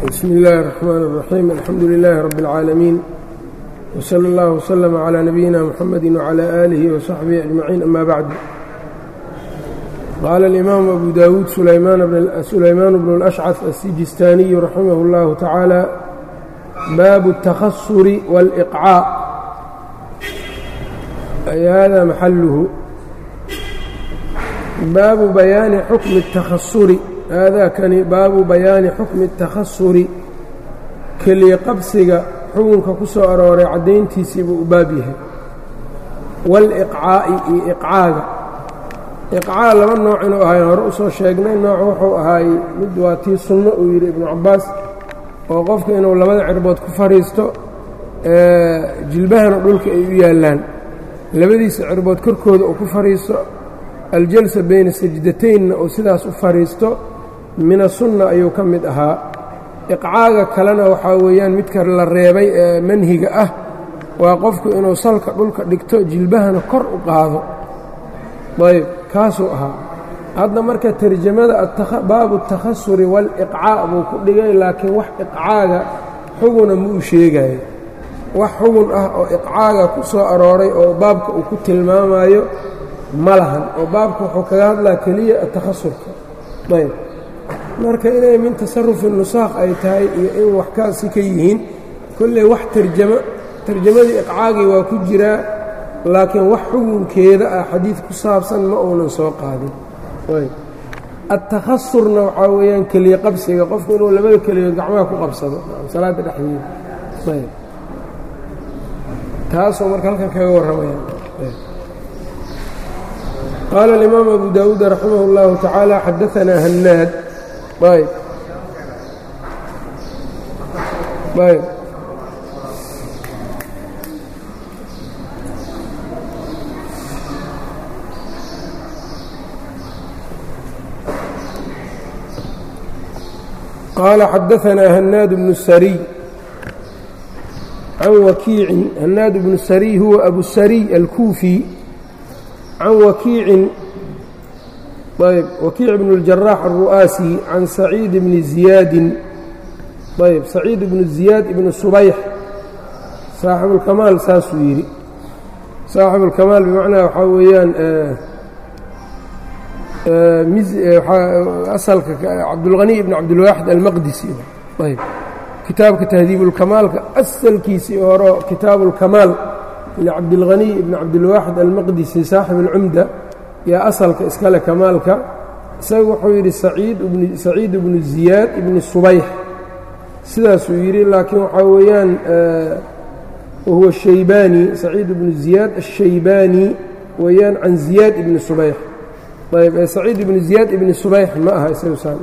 bsm اllahi الرحmn الرaxيim alxamdu لilaahi rab اlcaalamiin wslى اllah wslm عlى nabiyina mxamedi wعlى آlihi وصaxbihi أجmaciin ama bacdu qaala اlimaamu abu dawuud sulaymaan bnu اlأshcaf الsijistaaniyu raximah اllahu tacaala baabu الtakhasuri wاlإqcاء ay hada maxaluhu baabu bayaani xukmi الtakhasuri haadaakani baabu bayaani xukmi اtakhasuri keliya qabsiga xukunka ku soo arooray caddayntiisii buu u baab yahay waaliqcaa'i iyo iqcaaga iqcaa laba nooc inuu ahay hore usoo sheegnay nooc wuxuu ahaay mid waa tii sunno uu yidhi ibnu cabbaas oo qofka inuu labada cirbood ku fadhiisto jilbahana dhulka ay u yaallaan labadiisa cirbood korkooda uu ku fadhiisto aljalsa bayna sajdataynna uu sidaas u fadhiisto mina sunna ayuu ka mid ahaa iqcaaga kalena waxaa weeyaan midka la reebay ee manhiga ah waa qofku inuu salka dhulka dhigto jilbahana kor u qaado ayb kaasuu ahaa hadda marka tarjamada baabu اtakhasuri waaliqcaa buu ku dhigay laakiin wax iqcaaga xuguna ma uu sheegayo wax xugun ah oo iqcaaga ku soo arooray oo baabka uu ku tilmaamayo ma lahan oo baabka wuxuu kaga hadlaa keliya atakhasurka ayb marka inay min tasarufi nusaakh ay tahay iyo in wax kaasi ka yihiin kolley wax tarjamo tarjamadii iqcaagii waa ku jiraa laakiin wax xugunkeeda ah xadiid ku saabsan ma uunan soo qaadin ayb adtakhasurna waxaa weeyaan keliya qabsiga qofku inuu labada keliyood gacmaha ku qabsado salaadda dhexdeeda ayb taasoo marka halkan kaga warramaya qaala alimaam abu daawuud raximah اllahu tacaala xadaanaa hannaad ayb ayb qaala xadaanaa hannaad bnu sariy can wakiicin hannaad bnu sariy huwa abu sariy alkuufi can wakiicin ayb wakiic bn اljaraax alru'aasi can saciid bni ziyaadin ayb saciid bnu ziyaad ibni subayx saaxibuulkamaal saasuu yidhi saaxibuulkamaal bimacnaa waxaa weeyaan asalka cabdulghaniy ibn cabdilwaaxid almaqdisi ayb kitaabka tahdiibulkamaalka asalkiisii horo kitaabuulkamaal licabdilghaniy ibn cabdilwaaxid almaqdisi saaxib alcumda yaa asalka iskale kamaalka isaga wuxuu yidhi saciid ibnu ziyaad ibni subayx sidaasuu yidhi laakiin waxaa weeyaan wahuwa shaybaani saciid ibnu ziyaad ashaybaani weeyaan can ziyaad ibni subayx ayb ee saciid ibni ziyaad ibni subayx ma aha isagu saan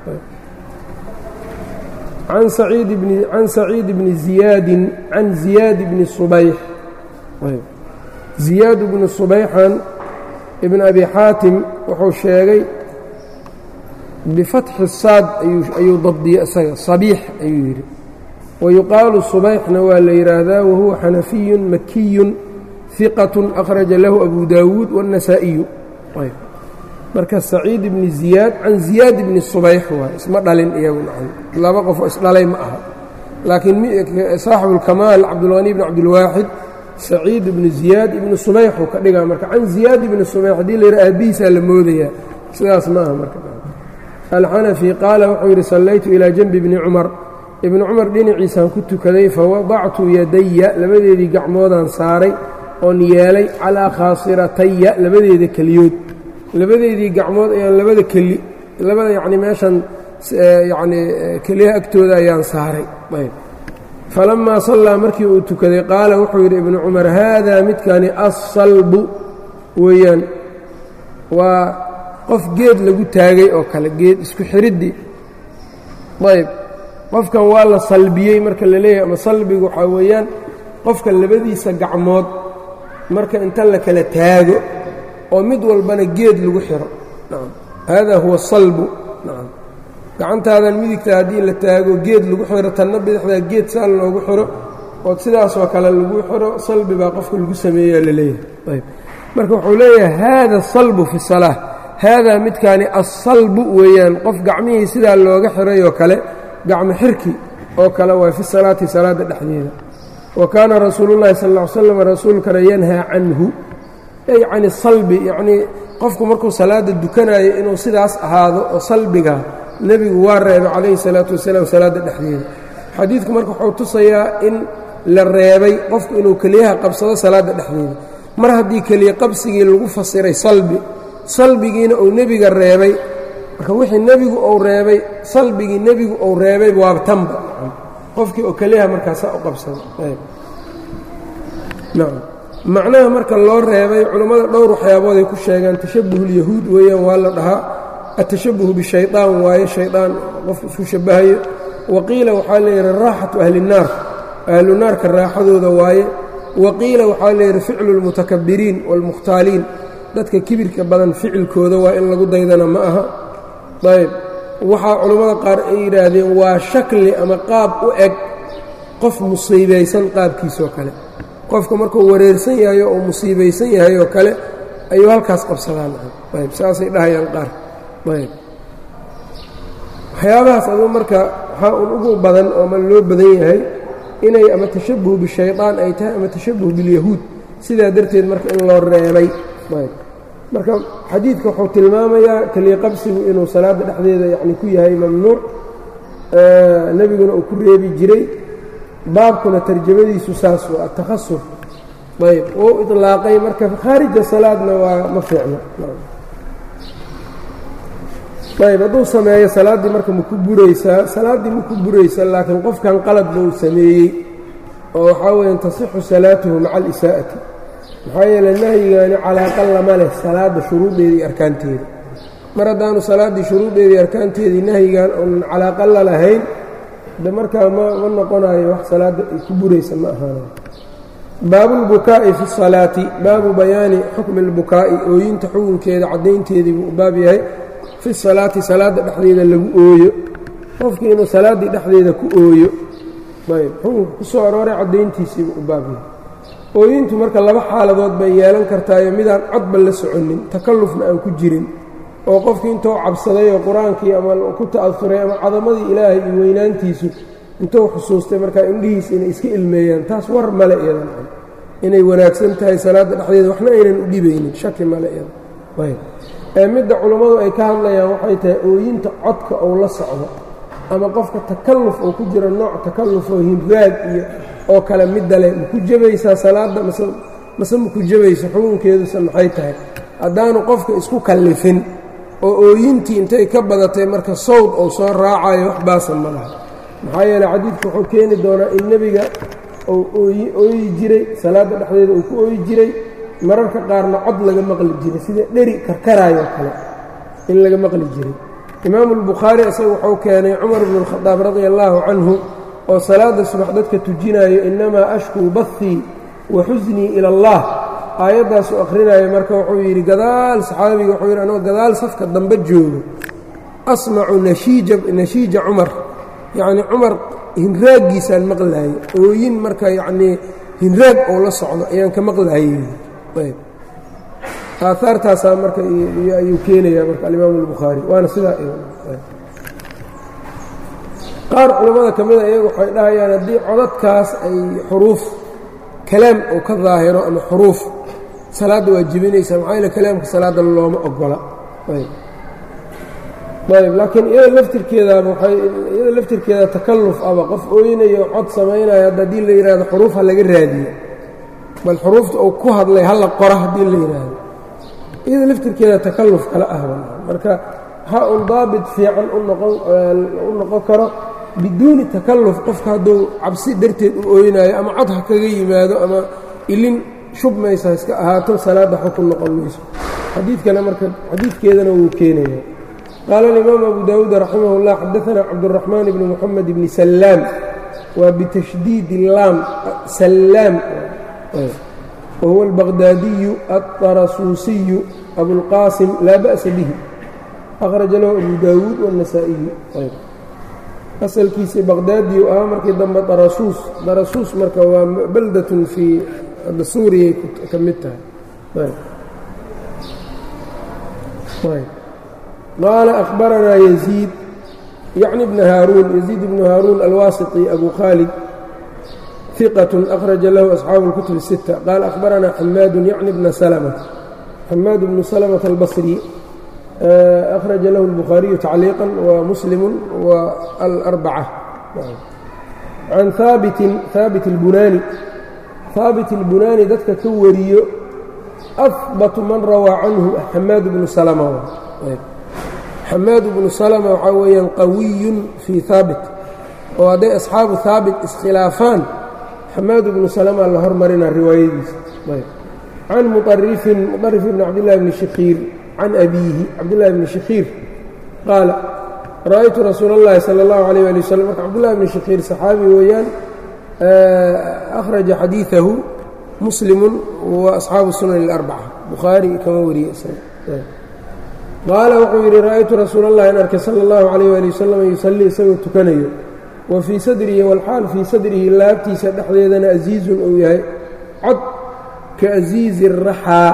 can saciid ibni can saciid ibni ziyaadin can ziyaad ibni subayx ziyaad ibnu subayxan ibn abi xaatim wuxuu sheegay bifatxi saad ayuu dabdiyey isaga sabiix ayuu yidhi wayuqaalu subayxna waa la yidhaahdaa wahuwa xanafiyun makiyun hiqatun akhraja lahu abu daawuud waاnnasaa'iyu marka saciid ibni ziyaad can ziyaad ibni subayx waay isma dhalin iyagu laba qofoo isdhalay ma aha laakiin saaxibuulkamaal cabdulghani bn cabdilwaaxid saciid ibnu ziyaad ibnu subayxuu ka dhigaa marka can ziyaad ibni subayx haddii la yidhaha aabihiisaa la moodayaa sidaas ma aha marka alxanafi qaala wuxuu yidhi sallaytu ilaa janbi bni cumar ibni cumar dhinaciisaan ku tukaday fawadactu yadaya labadeedii gacmoodaan saaray oon yeelay calaa khaasirataya labadeeda keliyood labadeedii gacmood ayaan labada keli labada yacni meeshan yacni keliyaha agtooda ayaan saaray ayb falamaa sallaa markii uu tukaday qaala wuxuu yidhi ibnu cumar haadaa midkani assalbu weeyaan waa qof geed lagu taagay oo kale geed isku xiriddii ayb qofkan waa la salbiyey marka la leeyahay ama salbigu waxaa weeyaan qofka labadiisa gacmood marka inta la kala taago oo mid walbana geed lagu xiro haadaa huwa salbu gacantaadan midigta haddii la taago geed lagu xiro tanna bidixdaa geed saan loogu xiro ood sidaasoo kale lagu xiro salbi baa qofka lagu sameeyaa la leeyahay marka wuxuu leeyahay haada salbu fi salaa haadaa midkaani assalbu weeyaan qof gacmihii sidaa looga xirayoo kale gacmo xirki oo kale waa fi salaati salaadda dhexdeeda wa kaana rasuulullahi sal ll ly slam rasuulkana yanhaa canhu ay can salbi yacnii qofku markuu salaadda dukanayo inuu sidaas ahaado oo salbiga nebigu waa reebay calayhi salaatu wasalaam salaadda dhexdeeda xadiidku marka wuxuu tusayaa in la reebay qofku inuu keliyaha qabsado salaadda dhexdeeda mar haddii keliya qabsigii lagu fasiray salbi salbigiina uu nebiga reebay marka wixii nebigu uu reebay salbigii nebigu uu reebay waaba tanba qofkii oo keliyaha markaasaa u qabsado nacam macnaha marka loo reebay culammada dhowr waxyaabood ay ku sheegaan tashabuhulyahuud weeyaan waa la dhahaa atashabuhu bishayطaan waaye shaydaan qof isku shabahayo waqiila waxaa layidhi raaxatu ahli الnaar ahlu naarka raaxadooda waaye waqiila waxaa layidhi ficlu اlmutakabiriin wاlmukhtaaliin dadka kibirka badan ficilkooda waa in lagu daydana ma aha ayb waxaa culammada qaar ay yidhaahdeen waa shakli ama qaab u eg qof musiibaysan qaabkiisoo kale qofka markuu wareersan yahay oo musiibaysan yahay oo kale ayuu halkaas qabsadaan ayb saasay dhahayaan qaar ayb waxyaabahaas aduu marka waxaa un ugu badan oo ma loo badan yahay inay ama tashabuh bishayطaan ay tahay ama tashabuh bilyahuud sidaa darteed marka in loo reebay ayb marka xadiidka wuxuu tilmaamayaa keliya qabsigu inuu salaadda dhexdeeda yani ku yahay mamnuuc nebiguna uu ku reebi jiray baabkuna tarjamadiisu saas waa atakhasur ayb wou iطlaaqay marka khaarija salaadna waa ma fiicno ayb hadduu sameeyo salaaddii marka maku buraysaa salaaddii maku buraysa laakiin qofkan qalad buu sameeyey oo waxaa weya tasixu salaatuhu maca alisaa'ati maxaa yeele nahyigaani calaaqa lama leh salaadda shuruuddeeda iyo arkaanteeda mar haddaanu salaaddii shuruuddeedii arkaanteedii nahyigan uunan calaaqa la lahayn de markaa ma ma noqonayo wax salaadda ay ku buraysa ma ahaanayo baabulbukaa'i fi salaati baabu bayaani xukmi اlbukaa'i ooyinta xukunkeeda caddaynteedii buu u baab yahay fi salaati salaadda dhexdeeda lagu ooyo qofkii inuu salaaddii dhexdeeda ku ooyo ayb xukunka ku soo arooray caddayntiisiibu u baab yahay ooyintu marka laba xaaladood bay yeelan kartaayo midaan codba la soconin takallufna aan ku jirin oo qofkii intuu cabsaday oo qur-aankii ama ku ta'asuray ama cadamadii ilaahay iyo weynaantiisu intuu xusuustay markaa indhihiis inay iska ilmeeyaan taas war male iyadan inay wanaagsan tahay salaadda dhexdeeda waxna aynan u dhibaynin shaki male iyada ayb ee midda culummadu ay ka hadlayaan waxay tahay ooyinta codka ou la socdo ama qofka takalluf oo ku jira nooc takalluf oo hinraag iyo oo kale midda leh maku jabaysaa salaadda mase mase maku jabayso xukunkeedusa maxay tahay haddaanu qofka isku kallifin oo ooyintii intay ka badatay marka sawd ou soo raacayo wax baasa ma laha maxaa yeele xadiidku wuxuu keeni doonaa in nebiga uu ooyi ooyi jiray salaadda dhexdeeda uu ku ooyi jiray mararka qaarna cod laga maqli jiray sida dheri karkaraayoo kale in laga maqli jiray imaamu albukhaari isaga wuxuu keenay cumar bnu اlkhadaab radia allaahu canhu oo salaadda subax dadka tujinayo innamaa ashkuu bahii wa xusnii ila allah aayaddaasuu akhrinaayo marka wuxuu yidhi gadaal saxaabiga wuxuu yidhi anoo gadaal safka dambe joogo asmacu nashiija nashiija cumar yacnii cumar hinraaggiisaan maqlaayey ooyin marka yacnii hinraag oo la socdo ayaan ka maqlaayey ayb aahaartaasaa marka ayuu keenayaa marka alimaamu albukhaari waana sidaa qaar culammada ka mida iyagu waxay dhahayaan haddii codadkaas ay xuruuf kalaam oo ka daahiro ama xuruuf salaadda waa jibinaysaa maxaa yaele kalaamka salaadda looma ogola ayb ayb laakiin iyada laftirkeedaaba waay iyada laftirkeeda takalluf aba qof ooynayo cod samaynayo hadda haddii la yidhahdo xuruuf ha laga raadiyo bal xuruufta uu ku hadlay hala qora haddii la yidhaahdo iyada laftirkeeda takalluf kala ah marka ha un daabit fiican u noqon karo biduuni takalluf qofka hadduu cabsi darteed u ooynayo ama cod ha kaga yimaado ama ilin shubmaysa iska ahaato salaadda xukun noqon mayso xadiidkana marka xadiidkeedana wuu keenaya qaala alimaam abu daawuud raximah اllah xadaana cabduraxmaan bni moxamed bni sallaam waa bitashdiid laam sallaam wahuwa albaqdaadiyu aلطarasuusiyu abulqaasim laa ba'sa bihi akhraja lahu abu daawuud wاnasaa'iyu asalkiisii baqdaadiyu ahaa markii dambe darasuus darasuus marka waa baldatun fii suuriyay ka mid tahay qaala akhbaranaa yaziid yacni bna haaruun yaziid bnu haaruun alwaasiti abu khaalid ثiqة أkhraja lahu أصxaabu الkutub الsiتة qaal أkhbarana xamaadu yacni bna slmة xamaad bnu slmة الbaصri أkhraja lahu الbukhaariyu tacliiqا وmuslimu وalأrbacة can haabitin haabit اlbunaani haabit اlbunaani dadka ka wariyo أhbatu man rawaa canhu xamaad bnu slmة xamaad bnu slmة waxaa weeyaan qawiyu fii haabit oo hadday asxaabu haabit iskhilaafaan xamaad bnu slma la hormarina riwaayadiisa can muطarifin muطarif bn cabdillahi bni shakhiir can abiihi cabdillahi bni shakhiir qaala ra'aytu rasuul اllahi salى اllahu عalيyه ali wslam marka cabdullahi bni shakhiir saxaabi weeyaan akhraja xadiiثahu muslimu wa asxaabu sunan اlarbca bukhaari kama wariye qaala wuxuu yidhi ra'aytu rasuul اllahi in arkay salى اllahu عalيyه ali wasalam yusalii isagoo tukanayo wa fii sadrihi walxaal fii sadrihi laabtiisa dhexdeedana asiizun uu yahay cod ka asiizi raxaa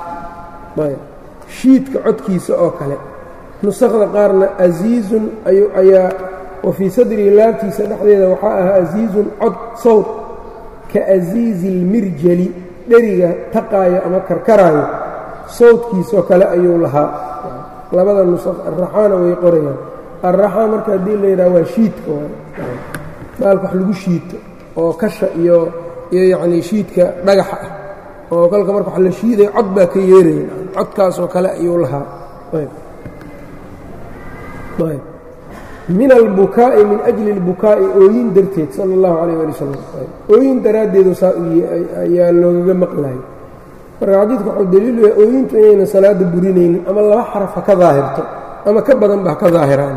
shiidka codkiisa oo kale nusakda qaarna asiizun ayaa wa fii sadrihi laabtiisa dhexdeeda waxaa ahaa asiizun cod sawd ka asiizi اlmirjali dheriga taqaayo ama karkaraayo sawdkiisoo kale ayuu lahaa labada nusaq araxaana way qorayaan arraxaa marka haddii la yidhaha waa shiidka baalka wax lagu shiito oo kasha iyo iyo yacnii shiidka dhagaxa ah oo kolka marka wax la shiidayo cod baa ka yeeraya codkaasoo kale ayuu lahaa min albukaa'i min ajli اlbukaa'i ooyin darteed sala اllahu calayh ali wasalam ooyin daraaddeedu saa ayaa loogaga maqlayay marka xadiidka waxuu daliilu yahay ooyintu inaynan salaada burinaynin ama laba xaraf ha ka daahirto ama ka badan ba ha ka daahiraan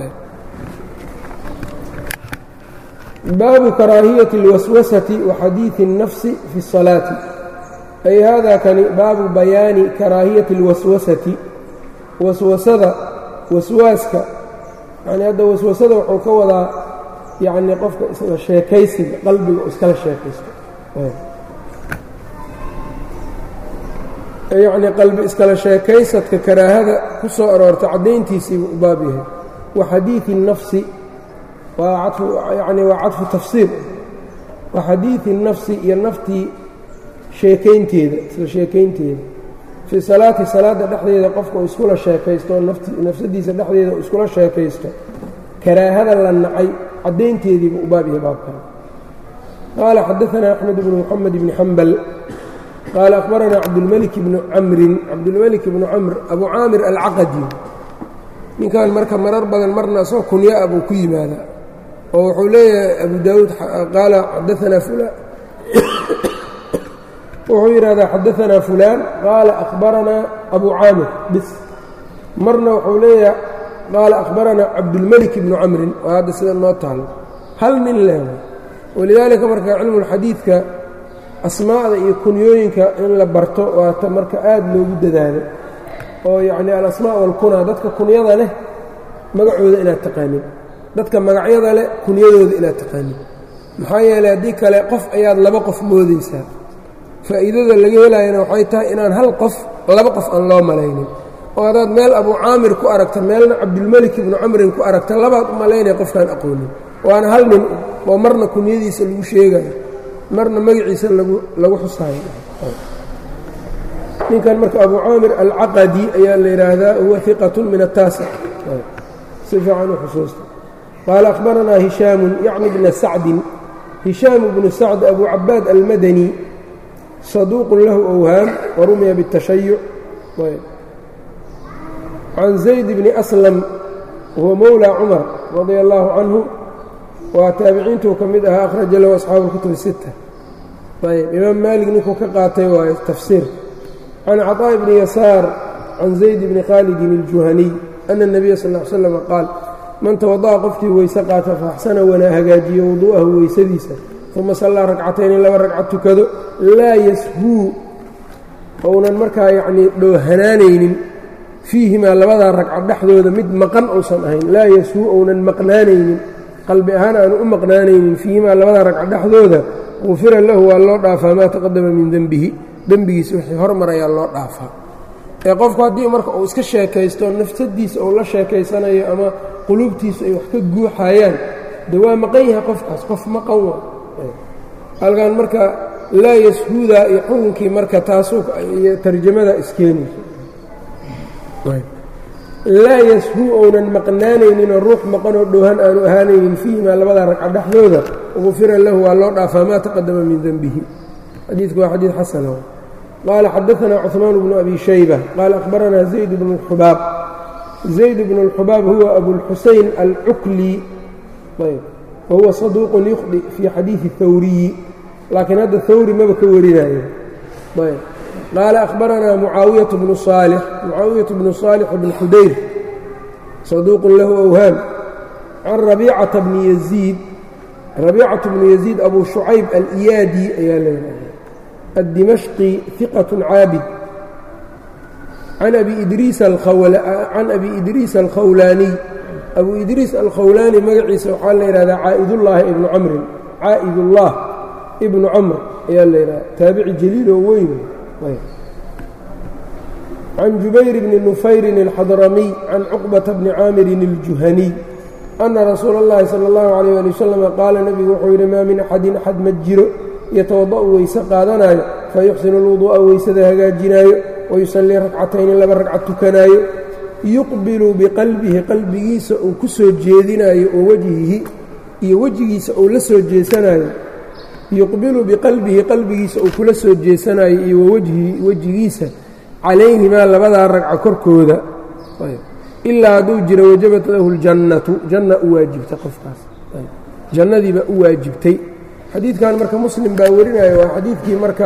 baabu karaahiyati اlwaswasati wa xadiidi الnafsi fi الsalaati ay hada kani baabu bayaani karaahiyati اlwaswasati waswasada waswaaska yani hadda waswasada wuxuu ka wadaa yacni qofka isla sheekaysiga qalbiga iskala sheekaysto yacni qalbi iskala sheekaysadka karaahada ku soo aroorta caddayntiisiibu u baab yahay wa xadiidi الnafsi waa cadfu yani waa cadfu tafsiir wa xadiidi الnafsi iyo naftii sheekaynteeda isla sheekaynteeda fii salaati salaadda dhexdeeda qofka uu iskula sheekaysto nafsadiisa dhexdeeda uu iskula sheekaysto karaahada la nacay caddaynteediibu u baab yahay baabkan qaala xadaanaa axmed bnu moxamed bni xambal qaala akhbaranaa cabdulmelik bnu camrin cabdulmelik bnu camr abu caamir alcaqadi ninkan marka marar badan marna asoo kunyaa buu ku yimaadaa oo wuxuu leeyahay abu daawuud qaala xadaanaa fulaan wuxuu yidhahdaa xadaanaa fulaan qaala akhbaranaa abu caamir bis marna wuxuu leeyahay qaala akhbaranaa cabdulmelik bnu camrin oo hadda sida noo taalo hal nin leewa walidaalika marka cilmulxadiidka asmaa'da iyo kunyooyinka in la barto waata marka aad loogu dadaalo oo yacni alasmaa walkunaa dadka kunyada leh magacooda inaad taqaanin dadka magacyada leh kunyadooda inaad taqaanin maxaa yeeley haddii kale qof ayaad laba qof moodaysaa faa'iidada laga helaayana waxay tahay inaan hal qof laba qof aan loo malaynin oo haddaad meel abuu caamir ku aragta meelna cabdulmelik ibnu camrin ku aragta labaad u malaynaya qofkaan aqoonin waana hal nin oo marna kunyadiisa lagu sheegayo marna magaciisa lagu xusaayo ninkan marka abu caamir alcaqadi ayaa la yidhaahdaa huwa iqatun min ataasic si fiican u xusuusta qaala akhbaranaa hishaamun yacni bna sacdin hishaam bnu sacd abu cabaad almadani saduuqun lahu awhaam warumiya biاtashayuc can zayd bni aslam huwa mowlى cumar radia allaahu canhu waa taabiciintuu ka mid ahaa akhraja lahu asxaabu اlkutub الsita ayb imaam maalik ninkuu ka qaatay waayo tafsiirka can caطaaء bni yasaar can zayd bni khaalidin اljuhaniy ana الnabiya sal ا l slam qaal man tawada'a qofkii weyse qaata faaxsana wanaa hagaajiyo wuduu'ahu weysadiisa uma sallaa ragcatayni laba ragcad tukado laa yashuu ounan markaa yacnii dhoohanaanaynin fiihimaa labadaa ragcad dhexdooda mid maqan uusan ahayn laa yashuu ounan maqnaanaynin qalbi ahaan aanu u maqnaanaynin fiihimaa labadaa ragcad dhexdooda qufira lahu waa loo dhaafaa maa taqadama min dembihi dembigiisa wixii hormarayaa loo dhaafaa ee qofku haddii marka uu iska sheekaysto nafsadiisa uu la sheekaysanayo ama quluubtiisu ay wax ka guuxayaan de waa maqan yahay qofkaas qof maqan wa halkan marka laa yashuuda iyo xukunkii marka taasuu iyo tarjamada iskeenayso laa yashuu ounan maqnaanayninoo ruux maqanoo dhowhan aanu ahaanaynin fiihimaa labada ragca dhexdooda ufira lahu waa loo dhaafaa maa taqadama min denbihi xadiidku waa xadiid xasana qaala xadaanaa cuثmaan bnu abi shayba qaala akhbaranaa zayd bnu اlxubaab zayd bnu اlxubaab huwa abulxusayn alcukli wahuwa saduuqun yukhdi fii xadiidi hawriyi laakiin hadda hawri maba ka warinayo qaala akhbaranaa mucaawiyaة bnu صaalix mucaawiyaة bnu صaalix bn xudayr saduuqun lahu awhaam can rabiicata bni yaziid rabiicaة bnu yaziid abu shucayb aliyaadi ayaa leedahay addimashqi hiqaة caabid can abi idriis alkhawlaaniy abu idriis alkhawlaani magaciisa waxaa la yidhahdaa caa'idullaahi ibnu camrin caa'idullah ibnu camr ayaa la yidhahda taabici jaliiloo weyn can jubayr bni nufayrin alxadramiy can cuqbata bni caamirin aljuhaniy ana rasuula اllahi salى اllahu alayh ali wasalam qaala nebigu wuxuu yidhi maa min axadin axad ma jiro yatawada'u weyse qaadanaayo fayuxsinu lwuduu'a weysada hagaajinaayo wayusallii rakcatayni laba ragcad tukanaayo yuqbilu biqalbihi qalbigiisa uu ku soo jeedinaayo oo wejhihi iyo wejigiisa uu la soo jeesanaayo yuqbilu biqalbihi qalbigiisa uu kula soo jeesanaayo iyo wawajhihi wejigiisa calayhimaa labadaa ragca korkooda ilaa hadduu jiro wajabat lahu ljannatu janna u waajibtay qofkaas jannadiiba u waajibtay xadiidkan marka muslim baa warinaya waa xadiidkii marka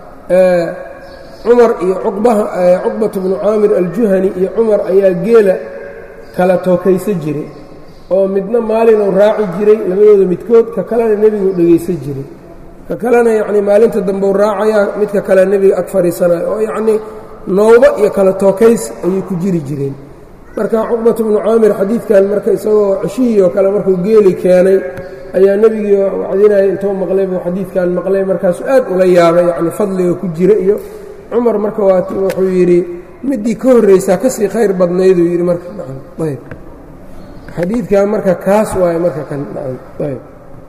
cumar iyo cuqbatu bnu caamir aljuhani iyo cumar ayaa geela kala tookaysa jiray oo midna maalinuu raaci jiray labadooda midkood ka kalena nebiguu dhegaysan jiray ka kalena yacnii maalinta dambeu raacayaa midka kale nebiga ag fadhiisanayo oo yacnii nooba iyo kala tookays ayay ku jiri jireen marka cuqbatu bnu caamir xadiidkan marka isagoo ceshihii oo kale markuu geeli keenay ayaa nebigii wacdinaya intuu maqlay buu xadiidkan maqlay markaasu aad ula yaabay yacni fadliga ku jira iyo cumar marka waat wuxuu yidhi middii ka horraysaa ka sii khayr badnayduu yidhi marka ayb xadiidkan marka kaas waaye marka kan ayb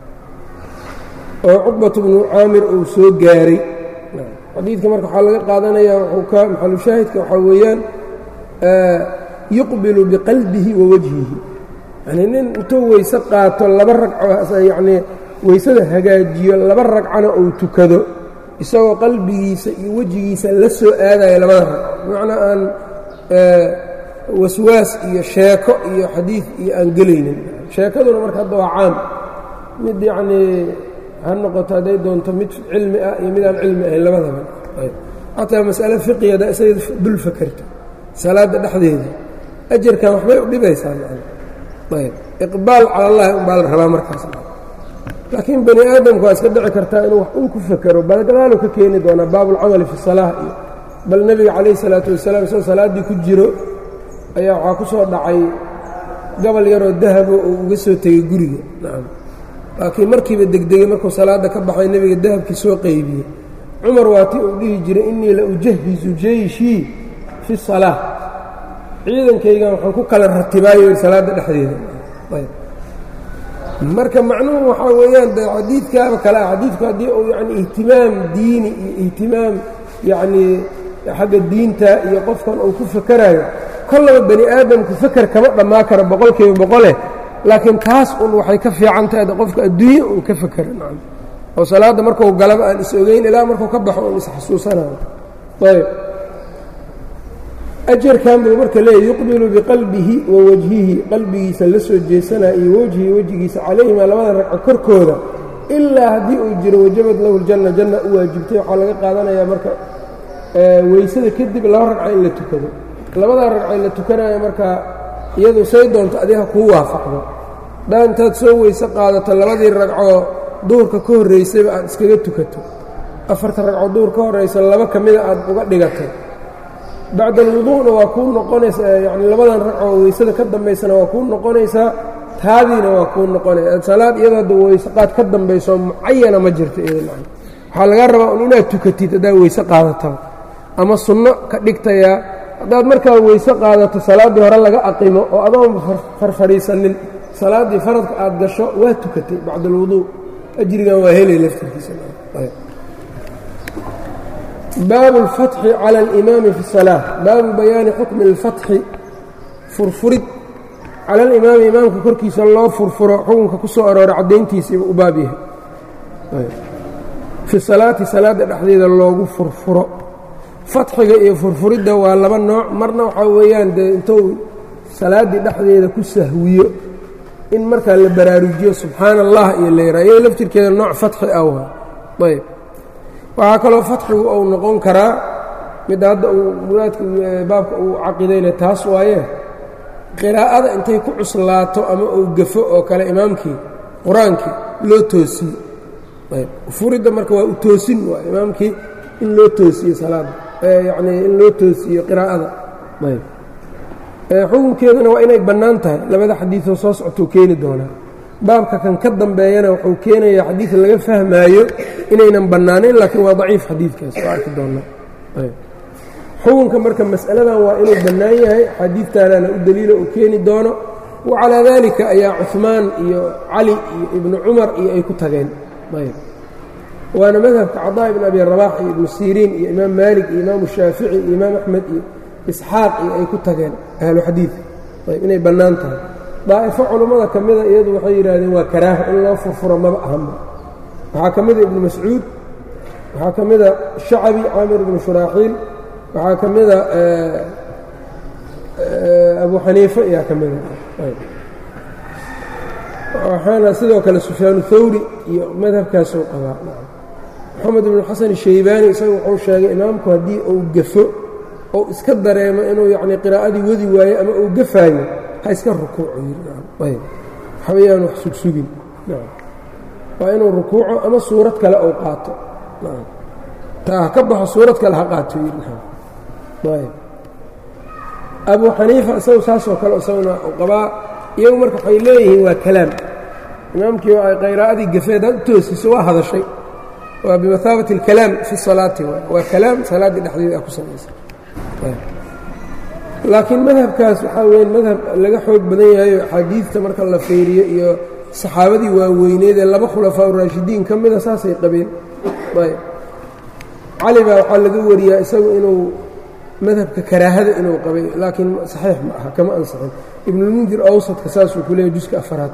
oo cuqbatu bnu caamir uu soo gaaray xadiidka marka waxaa laga qaadanayaa wuxuu ka maxalushaahidka waxaa weeyaan yuqbilu biqalbihi wa wajhihi yanii nin intuu weyse qaato laba ragco yacnii weysada hagaajiyo laba ragcana uu tukado isagoo qalbigiisa iyo wejigiisa la soo aadaya labada ragco bimacnaa aan waswaas iyo sheeko iyo xadiid iyo aan gelaynin sheekaduna marka hadda waa caam mid yacnii ha noqoto hadday doonto mid cilmi ah iyo mid aan cilmi ahayn labadaba xataa mas'ale fiqigada isaga dul fakerto salaadda dhexdeeda ajarkan waxbay u dhibaysaa ayb iqbaal cala allahi umbaa la rabaa markaas laakiin bani aadamku waa iska dhici kartaa inuu wax un ku fekero balgadaalu ka keeni doonaa baabulcamali fi salaah iyo bal nebiga calayh isalaatu wasalaam isagoo salaaddii ku jiro ayaa waxaa ku soo dhacay gobol yaroo dahabo uu uga soo tegey guriga nacam laakiin markiiba degdegey markuu salaadda ka baxay nebiga dahabkii soo qaybiyey cumar waa tii uu dhihi jiray innii la ujahizu jeyshii fi salaa ciidankaygan waxaan ku kala ratibaayo salaadda dhexdeeda marka macnuhu waxaa weeyaan de xadiidkaaba kale ah xadiidku haddii uu yani ihtimaam diini iyo ihtimaam yacnii xagga diinta iyo qofkan uu ku fakeraayo kollaba bani aadamku feker kama dhammaa karo boqolkiiba boqole laakiin taas un waxay ka fiican tahay de qofka adduunye un ka fekera nacam oo salaadda markuu galaba aan is ogeyn ilaa markuu ka baxo un isxasuusanayo ayb ajarkan buu marka leeyahy yuqbilu biqalbihi wa wajhihi qalbigiisa la soo jeesanaya iyo wejhihi wejigiisa calayhima labada ragco korkooda ilaa haddii uu jiro wajabad lahu ljanna janna u waajibtay waxaa laga qaadanayaa marka weysada kadib laba ragca in la tukado labadaa ragca in la tukanaya markaa iyadu say doonto adiga kuu waafaqdo daa intaad soo weyse qaadato labadii ragcoo duhurka ka horraysayba aad iskaga tukato afarta ragcoo duhur ka horraysa laba ka mida aad uga dhigatay bacda alwuduu'na waa kuu noqonaysaa yacni labadan ragcoo weysada ka dambaysana waa kuu noqonaysaa taadiina waa kuu noqonaysa salaad iyadoo hadda weysaqaad ka dambayso mucayana ma jirto iyada waxaa lagaa rabaa un inaad tukatid haddaa weyse qaadataba ama sunno ka dhigtayaa haddaad markaa weyse qaadato salaaddii hore laga aqimo oo adoon farfadhiisanin salaaddii faradka aad gasho waa tukatay bacda alwuduu ajrigan waa helay laftirkiisa baabu اlfatxi cala alimaami fi الsalaa baabu bayaani xukmi اlfatxi furfurid cala alimaami imaamka korkiisa loo furfuro xukunka ku soo aroora caddayntiisiiba u baab yahay fi salaati salaadda dhexdeeda loogu furfuro fatxiga iyo furfuridda waa laba nooc marna waxaa weeyaan dee intuu salaaddii dhexdeeda ku sahwiyo in markaa la baraarujiyo subxaana allah iyo layraa iyado laftirkeeda nooc fatxi ah waa ayb waxaa kaloo fatxigu uu noqon karaa midda hadda uu muraadka baabka uu caqidayna taas waaye qiraa'ada intay ku cuslaato ama uu gafo oo kale imaamkii qur-aankii loo toosiyo ayb furidda marka waa u toosin waa imaamkii in loo toosiyo salaadda yacnii in loo toosiyo qiraa'ada ayb xukunkeeduna waa inay bannaan tahay labada xadiidoo soo socotou keeni doonaa baabka kan ka dambeeyana wuxuu keenayaa xadiid laga fahmaayo inaynan bannaanayn laakiin waa daciif xadiidkaas waa arki doonnaa xukunka marka mas'aladan waa inuu bannaan yahay xadiidtaanana u daliila uu keeni doono wa calaa daalika ayaa cuhmaan iyo cali iyo ibnu cumar iyo ay ku tageen ayb waana madhabka cadaa ibn abi rabax iyo ibnu siriin iyo imaam maalik iyo imaamu shaafici iyo imaam axmed iyo isxaaq iyo ay ku tageen ahlu xadiid ayb inay bannaan tahay daa'ifo culummada ka mida iyadu waxay yidhaahdeen waa karaaho in loo furfuro maba ahanba waxaa ka mida ibnu mascuud waxaa ka mida shacabi caamir ibnu shuraaxiil waxaa ka mida abu xaniife ayaa ka mida waxaana sidoo kale sufyaanu thawri iyo madhabkaasuu qabaa moxamed ibnu xasan shaybaani isaga wuxuu sheegay imaamku haddii uu gafo ou iska dareemo inuu yacnii qiraa'adii wadi waayo ama uu gafaayo ha iska rukuuco yb waxbayaan wax sugsugin waa inuu rukuuco ama suurad kale uu qaato taa ha ka baxo suurad kale ha qaato yb abu xaniifa isagu saasoo kale isaguna u qabaa iyagu marka waxay leeyihiin waa kalaam imaamkii ay qiraa'adii gafeed had u toosiso waa hadashay waa bimathaabati اlkalaam fi salaati waa kalaam salaaddii dhexdeeda a ku samaysa laakiin madhabkaas waxaa weya madhab laga xoog badan yahayo axaadiidta marka la fiiriyo iyo saxaabadii waaweyneed ee laba khulafaa uraashidiin ka mida saasay qabeen ayb cali baa waxaa laga wariyaa isagu inuu madhabka karaahada inuu qabay laakiin saxiix ma aha kama ansixin ibnulmundir awsadka saasuu ku leeyahy juska afaraad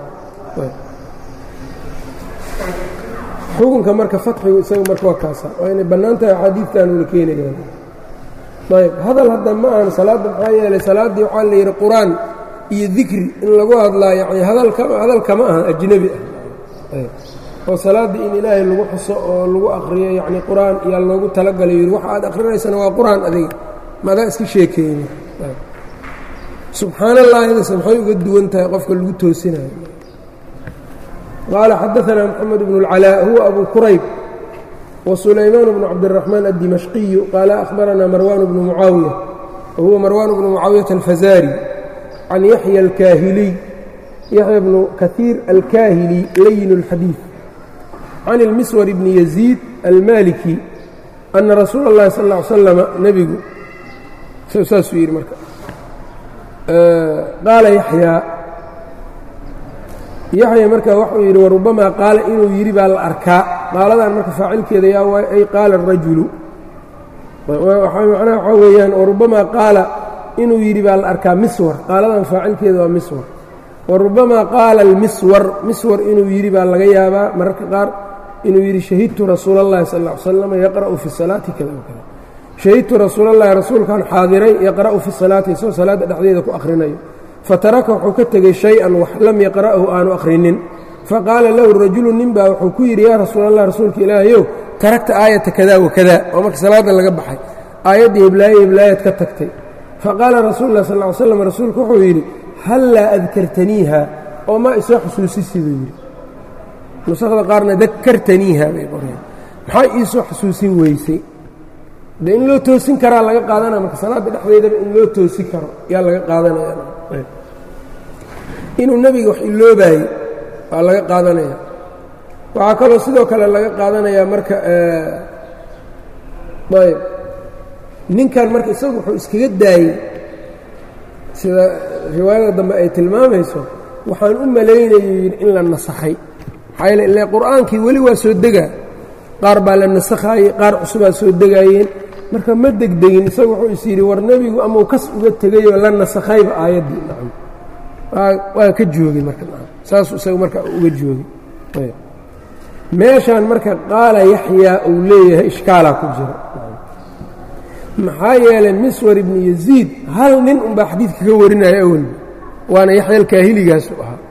xukunka marka fatxigu isaga marka waa kaasa waa inay bannaan tahay axaadiidtaanuna keenayaan ayb hadal hadda ma ahan salaadda maxaa yeelay salaaddii waxaa la yidhi qur-aan iyo dikri in lagu hadlaa yani hadal kama aha ajnebi ah oo salaaddii in ilaahay lagu xuso oo lagu akhriyo yacni qur-aan iyaa loogu talagalay yidhi waxa aad akhrinaysana waa qur-aan adiga maadaa iska sheekeeyni subxaan allaahidase maxay uga duwan tahay qofka lagu toosinayo qaala xadaanaa moxamed bnu اlcalaa huwa abu kurayb وسulaymaan بن cabdالرaحmaan الdimashqiyu qaala أhbaranaa marwan bnu mucaawiya wahuwa marwan bnu mucaawiyaةa alfazari can yaxya اlkaahiliy yaxya bnu kahiir alkaahili layin الxadiiث can اlmiswar bni yaziid almaliki ana rasuula اllahi sal اه ly slama nebigu saasuu yidhi marka qaala yaxyaa yaxya marka waxuu yidhi warubamaa qaala inuu yidhi baa la arkaa qaaladan marka faacilkeeda yaa waay ay qaala arajulu macnaha waxaa weeyaan warubamaa qaala inuu yidhi baa la arkaa miswar qaaladan faacilkeeda waa miswar warubamaa qaala almiswar miswar inuu yidhi baa laga yaabaa mararka qaar inuu yidhi shahidtu rasuula اllahi sal ll ly slam yaqra'u fi salaati kada o kada shahidtu rasuulallahi rasuulkan xaadiray yaqra'u fi salaati isagoo salaadda dhexdeeda ku akhrinayo fataraka wuxuu ka tegey shay-an wax lam yaqra'hu aanu akhrinin faqaala lahu rajulu nin baa wuxuu ku yidhi yaa rasuulallah rasuulka ilaahayow taragta aayata kada wa kada oo marka salaadda laga baxay aayaddii hiblaaye hiblaayaad ka tagtay faqaala rasuulu lah sal ly slam rasuulku wuxuu yidhi hallaa adkartaniiha oo ma isoo xusuusisi buu yidhi nusakda qaarna dakartaniiha bay qoreen maxaa iisoo xusuusin weysay de in loo toosin karaa laga qaadanaya marka salaadda dhexdeedaba in loo toosin karo yaa laga qaadanaya inuu nebiga wax iloobaayey waa laga qaadanaya waxaa kaloo sidoo kale laga qaadanayaa marka ayb ninkan marka isagu wuxuu iskaga daayey sida riwaayada dambe ay tilmaamayso waxaan u malaynayo yidhi in la nasakhay maxaa yeele ile qur'aankii weli waa soo degaa qaar baa la nasakhaayey qaar cusubaa soo degaayeen marka ma degdegin isagu wuxuu is yidhi war nebigu amau kas uga tegayoo la nasakhayba aayaddii nacam waa ka joogay marka nacam saasuu isaga marka uga joogay meeshaan marka qaala yaxyaa uu leeyahay ishkaalaa ku jira maxaa yeelay miswar ibnu yaziid hal nin unbaa xadiidka ka warinaya awalba waana yaxya alkaahiligaas u ahaa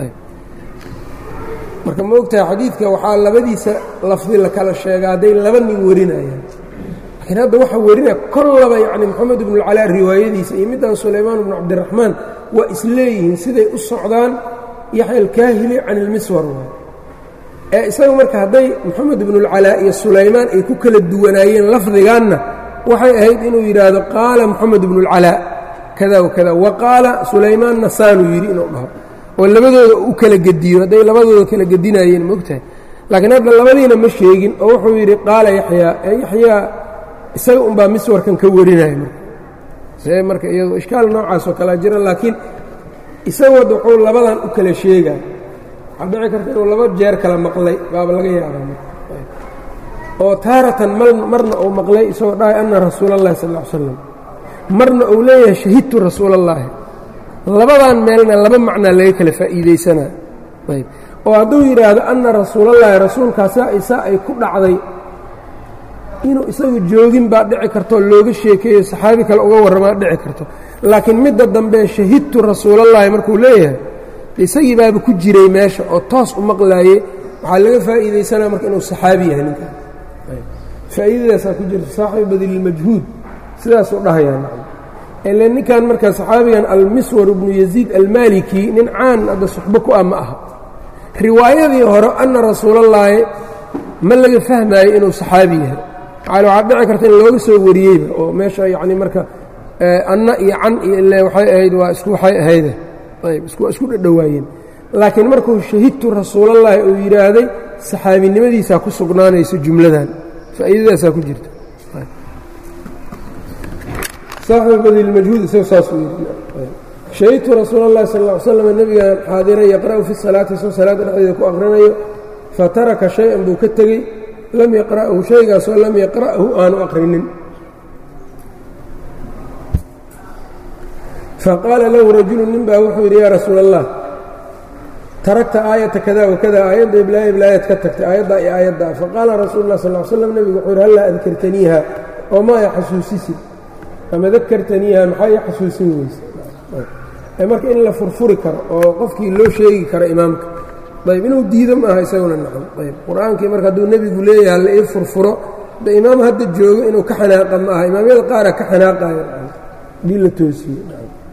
marka ma ogtahay xadiidka waxaa labadiisa lafdi la kala sheega hadday laba nin warinayaan laakiin hadda waxaa warinaya kollaba yacni moxamed ibnualcalaa riwaayadiisa iyo middan sulaymaan ibnu cabdiraxmaan waa isleeyihiin siday u socdaan yaxya alkaahili can ilmiswar waay ee isaga marka hadday moxamed ibnualcalaa iyo sulaymaan ay ku kala duwanaayeen lafdigaanna waxay ahayd inuu yidhaahdo qaala moxamed ibnualcalaa kada wakada wa qaala sulaymaanna saanuu yidhi inuu dhaho oo labadooda u kala gediyo hadday labadooda kala gedinaayeen maogtahay laakiin hadda labadiina ma sheegin oo wuxuu yidhi qaala yaxyaa ee yaxyaa isaga unbaa miswarkan ka warinaya marka see marka iyado ishkaal noocaasoo kalea jira laakiin isagu hadda wuxuu labadan u kala sheegaa waxaa dhici karta inuu laba jeer kala maqlay baaba laga yaabaa marka oo taaratan marna uu maqlay isagoo dhahay anna rasuula allahi sal ll ly slam marna uu leeyahay shahidtu rasuula allaahi labadan meelna laba macnaa laga kala faa'iidaysanaa ayb oo hadduu yidhaahdo anna rasuulallaahi rasuulkaasaa isaa ay ku dhacday inuu isagu joogin baa dhici karto looga sheekeeyo saxaabi kale uga warramaa dhici karto laakiin midda dambe shahidtu rasuulallaahi markuu leeyahay isagii baaba ku jiray meesha oo toos u maqlaaye waxaa laga faa'iidaysanaa marka inuu saxaabi yahay ninkan faa'iidadaasaa ku jirta saaxibu badililmajhuud sidaasuu dhahayaa ile ninkan marka saxaabigan almiswar ibnu yaziid almaliki nin caan hadda suxbo ku ah ma aha riwaayadii hore anna rasuulallaahi ma laga fahmaayo inuu saxaabi yahay maal waxaa dhici karta in looga soo wariyeyba oo meesha yacni marka anna iyo can iyo ile waxay ahayd waa isku waxay ahayde ayb isku isku dhadhowaayeen laakiin markuu shahidtu rasuulallaahi uu yidhaahday saxaabinimadiisaa ku sugnaanayso jumladan faa'iidadaasaa ku jirta saaxibu badilmajhuud isaga saasuu yidhi shahidtu rasuula اllahi sal ll ly slam nebigaan xaadiray yaqra'u fi salaati isoo salaadda dhexdeeda ku aqrinayo fataraka shay-an buu ka tegey lam yaqra'hu shaygaasoo lam yaqra'hu aanu aqrinin faqaala lahu rajulu nin baa wuxuu yidhi yaa rasuula allah taragta aayata kada wakada aayadda iblaaya iblaayad ka tagtay aayaddaa iyo aayaddaa faqaala rasuulu lah sal l slam nebigu wuxuu yidhi hallaa adkartaniiha oo maaya xasuusisid ama dakartaniiha maxaa ii xasuusin weyse marka in la furfuri karo oo qofkii loo sheegi karo imaamka ayb inuu diido maaha isaguna nacam ayb qur-aankii marka hadduu nebigu leeyaha la ii furfuro de imaam hadda joogo inuu ka xanaaqa ma aha imaamyada qaara ka xanaaqayo hadii la toosiye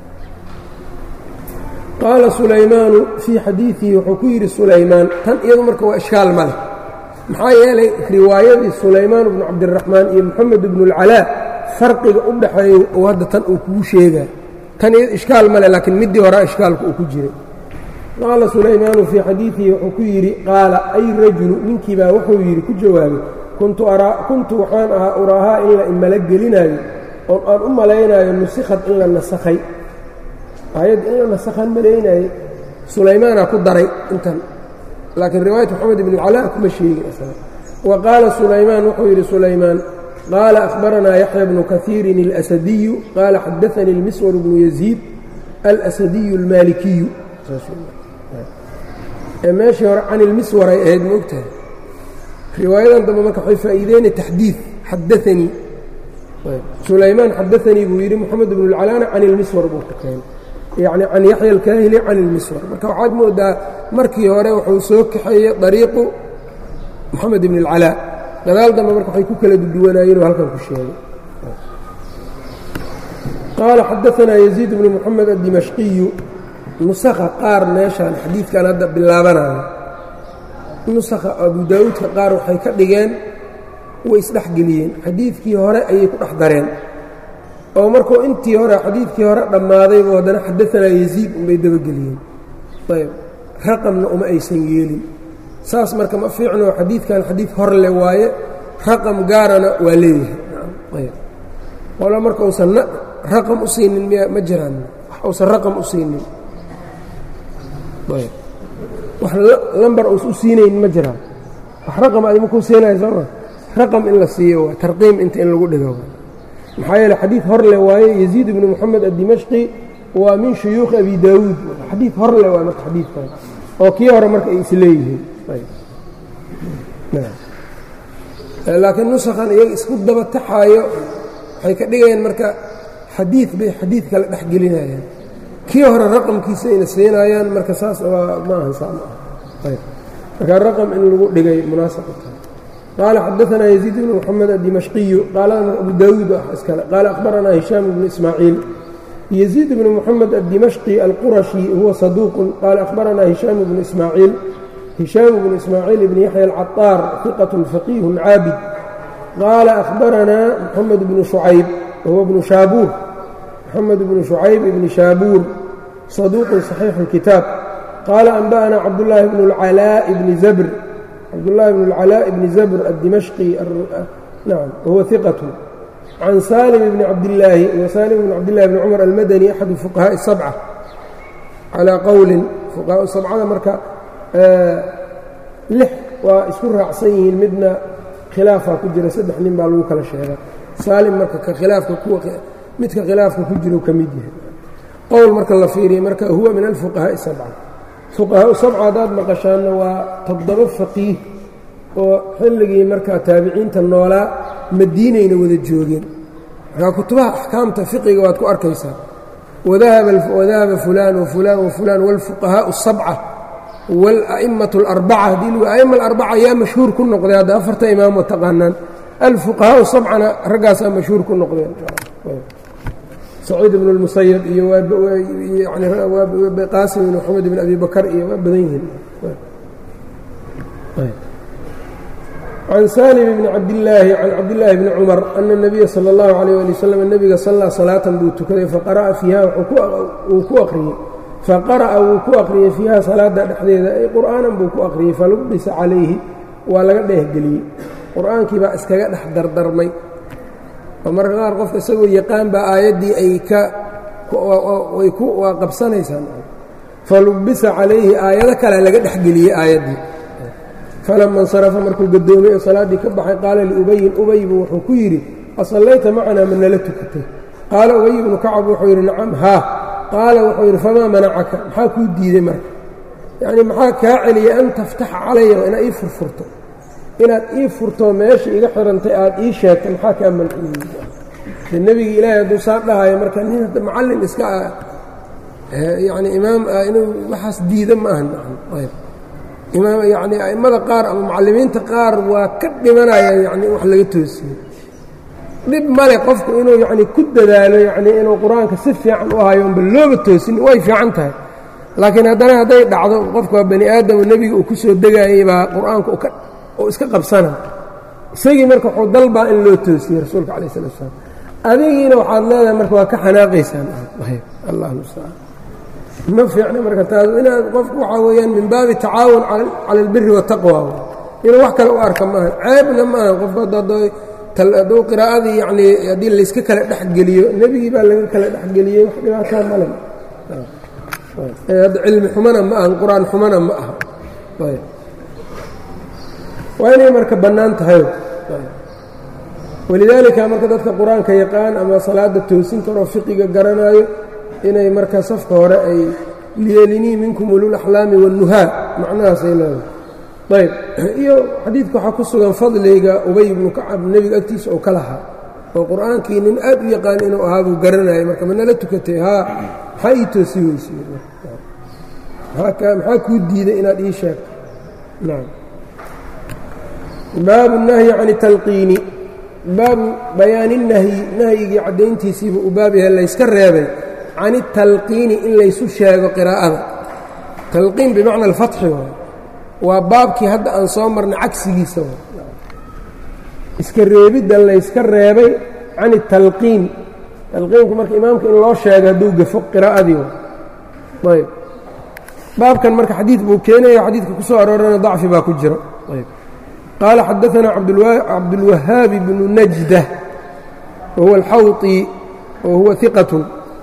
qaala sulaymaanu fii xadiidihi wuxuu ku yidhi sulaymaan tan iyadu marka waa ishkaal ma leh maxaa yeelay riwaayadii sulaymaan bnu cabdiraxmaan iyo moxamed ibnu اlcalaa farqiga u dhaxeeya uu hadda tan uu kugu sheegaa tan iyad ishkaal ma leh laakiin middii horaa ishkaalka uu ku jiray qaala sulaymaanu fii xadiidihi wuxuu ku yidhi qaala ay rajulu ninkii baa wuxuu yidhi ku jawaabay kuntu waxaan ahaa uraahaa in la imala gelinaayo oon aan u malaynaayo nusikhad in la nasakhay aayad in la nasakhaan malaynaaye sulaymaanaa ku daray intan laakiin riwaayat moxamed ibn calaa kuma sheegin isaga wa qaala sulaymaan wuxuu yidhi sulaymaan qaala akhbaranaa yaxya bnu kaiirin اlasadiyu qaala xadaanii اlmiswar bnu yaziid alasadiyu اlmaalikiyu ee meeshii hore can ilmiswar ay ahayd ma ogtahay riwaayadan dambe marka waxay faa'iideyna taxdiid xadaanii sulaymaan xadaanii buu yidhi moxamed ibnu اlcalaana can ilmiswar buu ka keenay yacni can yaxya alkaahili can ilmiswar marka waxaad moodaa markii hore wuxuu soo kaxeeyey dariiqu moxamed ibn اlcalaa gadaal dambe marka waxay ku kala duduwanaayeenoo halkan ku sheegay qaala xadaanaa yaziid bnu moxamed addimashqiyu nusakha qaar meeshaan xadiidkan hadda bilaabanayo nusakha abu daa'uudka qaar waxay ka dhigeen way isdhexgeliyeen xadiidkii hore ayay ku dhex dareen oo markuu intii hore xadiidkii hore dhammaadaybu haddana xadaanaa yaziid unbay dabageliyeen ayb raqamna uma aysan yeelin saas marka ma fiicno xadiidkan xadiid hor le waaye raqam gaarana waa leeyahay qolo marka uusan raqam u siinin miya ma jiraan wax uusan raqam u siinin wax lambar uusan u siinayn ma jiraan wax raqam adima kuu siinaya sooma raqam in la siiyo waa tarqiim inta in lagu dhigo maxaa yeele xadiid hor le waaye yaziid ibnu moxamed addimashqi waa min shuyuukhi abi daawuud xadiid hor le waay marka xadiidkan oo kii hore marka ay isleeyihiin laakiin nusakhan iyaga isku daba taxaayo waxay ka dhigayaan marka xadiid bay xadiid kale dhex gelinayaan kii hore raqamkiisa ayna siinayaan marka saas waa ma ahan saa ma aha marka raqam in lagu dhigay munaasab u tahay qaala xadaanaa yaziid bnu moxamed addimashqiyu qaala abu daawuud iskale qaala akhbaranaa hishaam bnu ismaaciil يزيد بن محمد الدمشقي القرشي هو صدوق قال أخبرنا هشام بن إسماعيل هشام بن إسماعيل بن يحيى العطار ثقة فقيه عابد قال أخبرنا محمد بن شعيب وهو ابن شابور محمد بن شعيب بن شابور صدوق صحيح الكتاب قال أنبأنا عبد الله بن العلاء بن زبر عبد الله بن العلاء بن زبر الدمشقي نعم وهو ثقة عن سالم بن عبد الله وسالم بن عبد الله بن عمر المدني أحد فقهاء السبعة على قول فقهاء السبعة marka lix waa isku raacsan yihiin midna khilaafaa ku jira saddex nin baa lagu kala sheega saalim marka ka khilaafka kuwa midka khilaafka ku jiro ka mid yahay qowl marka la fiiriya marka huwa min alfuqahaaءi sabca fuqahaau sabca haddaad maqashaanna waa toddoba faqiih oo xilligii markaa taabiciinta noolaa madiinayna wada joogeen markaa kutubaha axkaamta fiqiga waad ku arkaysaa wadahaba fulaan wafulaan wafulaan wاlfuqahaau الsabca wاla'imatu اlarbaca haddii lagu a'ima alarbaca yaa mashhuur ku noqday hadda afarta imaamo taqaanaan alfuqahaau sabcana raggaasaa mashhuur ku noqdeen saciid ibn اlmusayab iyo qaasim ibn maxamed ibn abi bakar iyo waa badan yihiin can salim bni cabdillaahi can cabdillaahi bni cumar ana اnabiya salى اllahu alayh ali wasalam nebiga sallaa salaatan buu tukaday faqara'a fiiha wuu ku aqriyey faqara'a wuu ku aqriyey fiiha salaada dhexdeeda ay qur'aanan buu ku aqriyey falubisa calayhi waa laga dheehgeliyey qur'aankii baa iskaga dhex dardarmay oo marka qaar qofka isagoo yaqaan baa aayaddii ay ka way ku waa qabsanaysaa falubisa calayhi aayado kalea laga dhexgeliyey aayaddii falama insarafa markuu gadoomay oo salaaddii ka baxay qaala liubayin ubaybu wuxuu ku yidhi asallayta macanaa ma nala tukatay qaala ubay ibnu kacab wuxuu yidhi nacam haa qaala wuxuu yidhi famaa manacaka maxaa kuu diiday marka yacnii maxaa kaa celiyay an taftaxa calaya inaad ii furfurto inaad ii furto meesha iga xirantay aad ii sheegtay maxaa kaa manciyey de nebigi ilaahay hadduu saa dhahayo marka nin hadda macallin iska ah yacni imaam ah inuu waxaas diida ma ahan ayb imaam yacni a'immada qaar ama mucallimiinta qaar waa ka dhimanaya yacni wax laga toosiyo dhib male qofku inuu yacni ku dadaalo yacni inuu qur-aanka si fiican u hayo unba looba toosin way fiican tahay laakiin haddana hadday dhacdo qofku waa bani aadamo nebiga uu ku soo degaayay baa qur-aanka uu iska qabsana isagii marka wuxuu dalbaa in loo toosiyey rasuulka calayh salatu salaam adigiina waxaad leedahay marka waa ka xanaaqaysaan allah mustacaan ma fiicna marka taas inaad qofku waxaa weeyaan min baabi tacaawun cala albiri waataqwa inuu wax kale u arka maaha ceebna maaha qofku hadduu qiraa'adii yacnii haddii layska kala dhexgeliyo nebigii baa laga kala dhexgeliyey wax dhibaataa male hadda cilmi xumana ma ahan qur-aan xumana ma aha waa inay marka bannaan tahay walidaalika marka dadka qur-aanka yaqaan ama salaada toosin karoo fiqiga garanaayo inay marka safka hore ay liyelinii minkum ululaxlaami waannuhaa macnahaasay leedahay ayb iyo xadiidka waxaa ku sugan fadliga ubay ibnu kacab nebiga agtiisa oo ka lahaa oo qur-aankii nin aad u yaqaan inuu ahaa buu garanayay marka manala tukatay haa maxaa ii toosi weyse maxaa kuu diiday inaad ii sheegto nam baabu nahyi can talqiini baabu bayaani nahyi nahyigii caddayntiisiibuu u baab yahay layska reebay can italqiini in laysu sheego qiraa'ada talqiin bimacna alfatxi waay waa baabkii hadda aan soo marnay cagsigiisa waay iska reebidda layska reebay can italqiin talqiinku marka imaamka in loo sheego hadduu gafo qiraa'adii waay ayb baabkan marka xadiid buu keenaya xadiidka ku soo aroorana dacfi baa ku jira ayb qaala xadaanaa cabdulwahaabi bnu najda wahuwa alxawطi wahuwa iqatun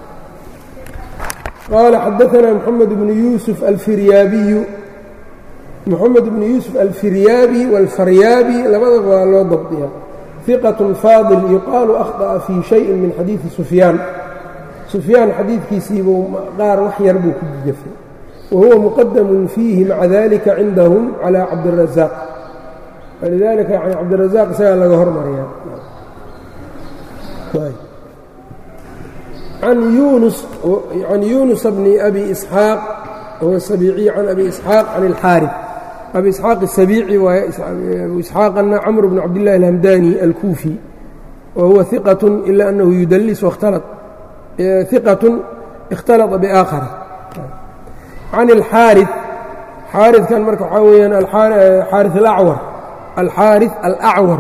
qaala xadaanaa moxamed bnu yuusuf alfiryaabiyu moxamed bnu yuusuf alfiryaabi wاlfaryaabi labadaba waa loo dabdiya iqaة faadil yuqaalu akhطأa fii shayin min xadiidi sufyaan sufyaan xadiidkiisiibuu qaar wax yar buu ku gafay wahuwa muqadamun fiihi maca dalika cindahum calى cabdiلrazaaq walidalika yani cabdiلrazaaq isagaa laga hormariyaa can yunus can yunusa bni abi isxaaq huwa sabiiciy can abi isxaaq can اlxaariث abi isxaaq الsabiici waaye abu isxaaqana camr bn cabdillahi alhamdani alkuufi wa huwa iqaة ila anahu yudalis waاkhtalط iqaة اkhtalطa biaakhara can اlxaariث xaariثkan marka waxaa weeyaan xaariث alacwar alxaariث alacwar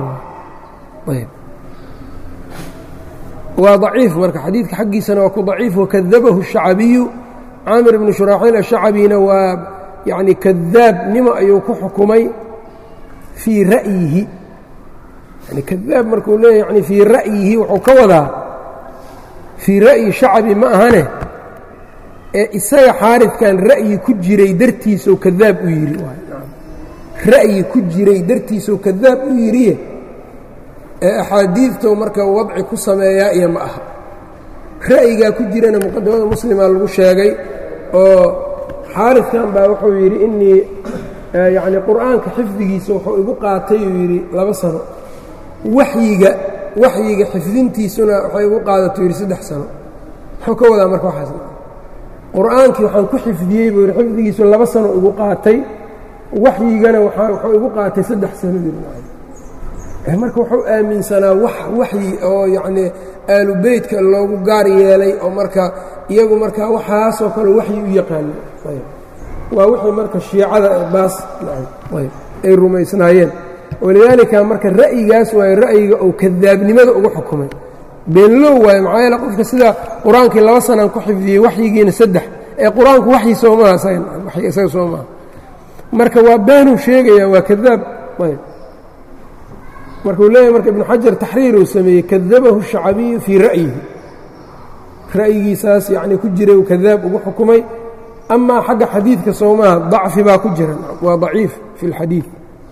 waa ضaciif marka xadiidka xaggiisana waa ku ضaciif wakadabahu الشhacabiyu caamir bnu shuraaxiil الshacabina waa yacni kadaabnimo ayuu ku xukumay fii ra'yihi yani kadaab markuu leeyahy yani fii ra'yihi wuxuu ka wadaa fii ra'yi shacabi ma ahane ee isaga xaaridkan ra'yi ku jiray dartiisou kadaab u yidhi ra'yi ku jiray dartiisou kadaab u yidhiye ee axaadiidtou marka wadci ku sameeyaa iyo ma aha ra'yigaa ku jirana muqadamada muslima lagu sheegay oo xaaridkan baa wuxuu yidhi inii yacni qur'aanka xifdigiisa wuxuu igu qaatay uu yidhi laba sano waxyiga waxyiga xifdintiisuna waxay igu qaadato yidhi saddex sano muxuu ka wadaa marka waxaas qur'aankii waxaan ku xifdiyey buu yidhi xifdigiisu laba sano igu qaatay waxyigana wuxuu igu qaatay saddex sano marka wuxuu aaminsanaa wax waxyi oo yacnii aalu beytka loogu gaar yeelay oo marka iyagu markaa waxaasoo kale waxyi u yaqaano waa wixii marka shiicada baas ay rumaysnaayeen walidaalika marka ra'yigaas waaye ra'yiga uu kadaabnimada ugu xukumay beenlow waaye maxaa yeele qofka sida qur-aankii laba sanaan ku xifdiyey waxyigiina saddex ee qur-aanku waxyi soo maaha isaga soo maaha marka waa beenuu sheegaya waa kadaab markuu leeyahy marka ibnu xajar taxriiruu sameeyey kadabahu shacabiyu fii ra'yihi ra'yigiisaas yacnii ku jiray uu kadaab ugu xukumay amaa xagga xadiidka soomaha dacfi baa ku jira waa daciif fi اlxadiid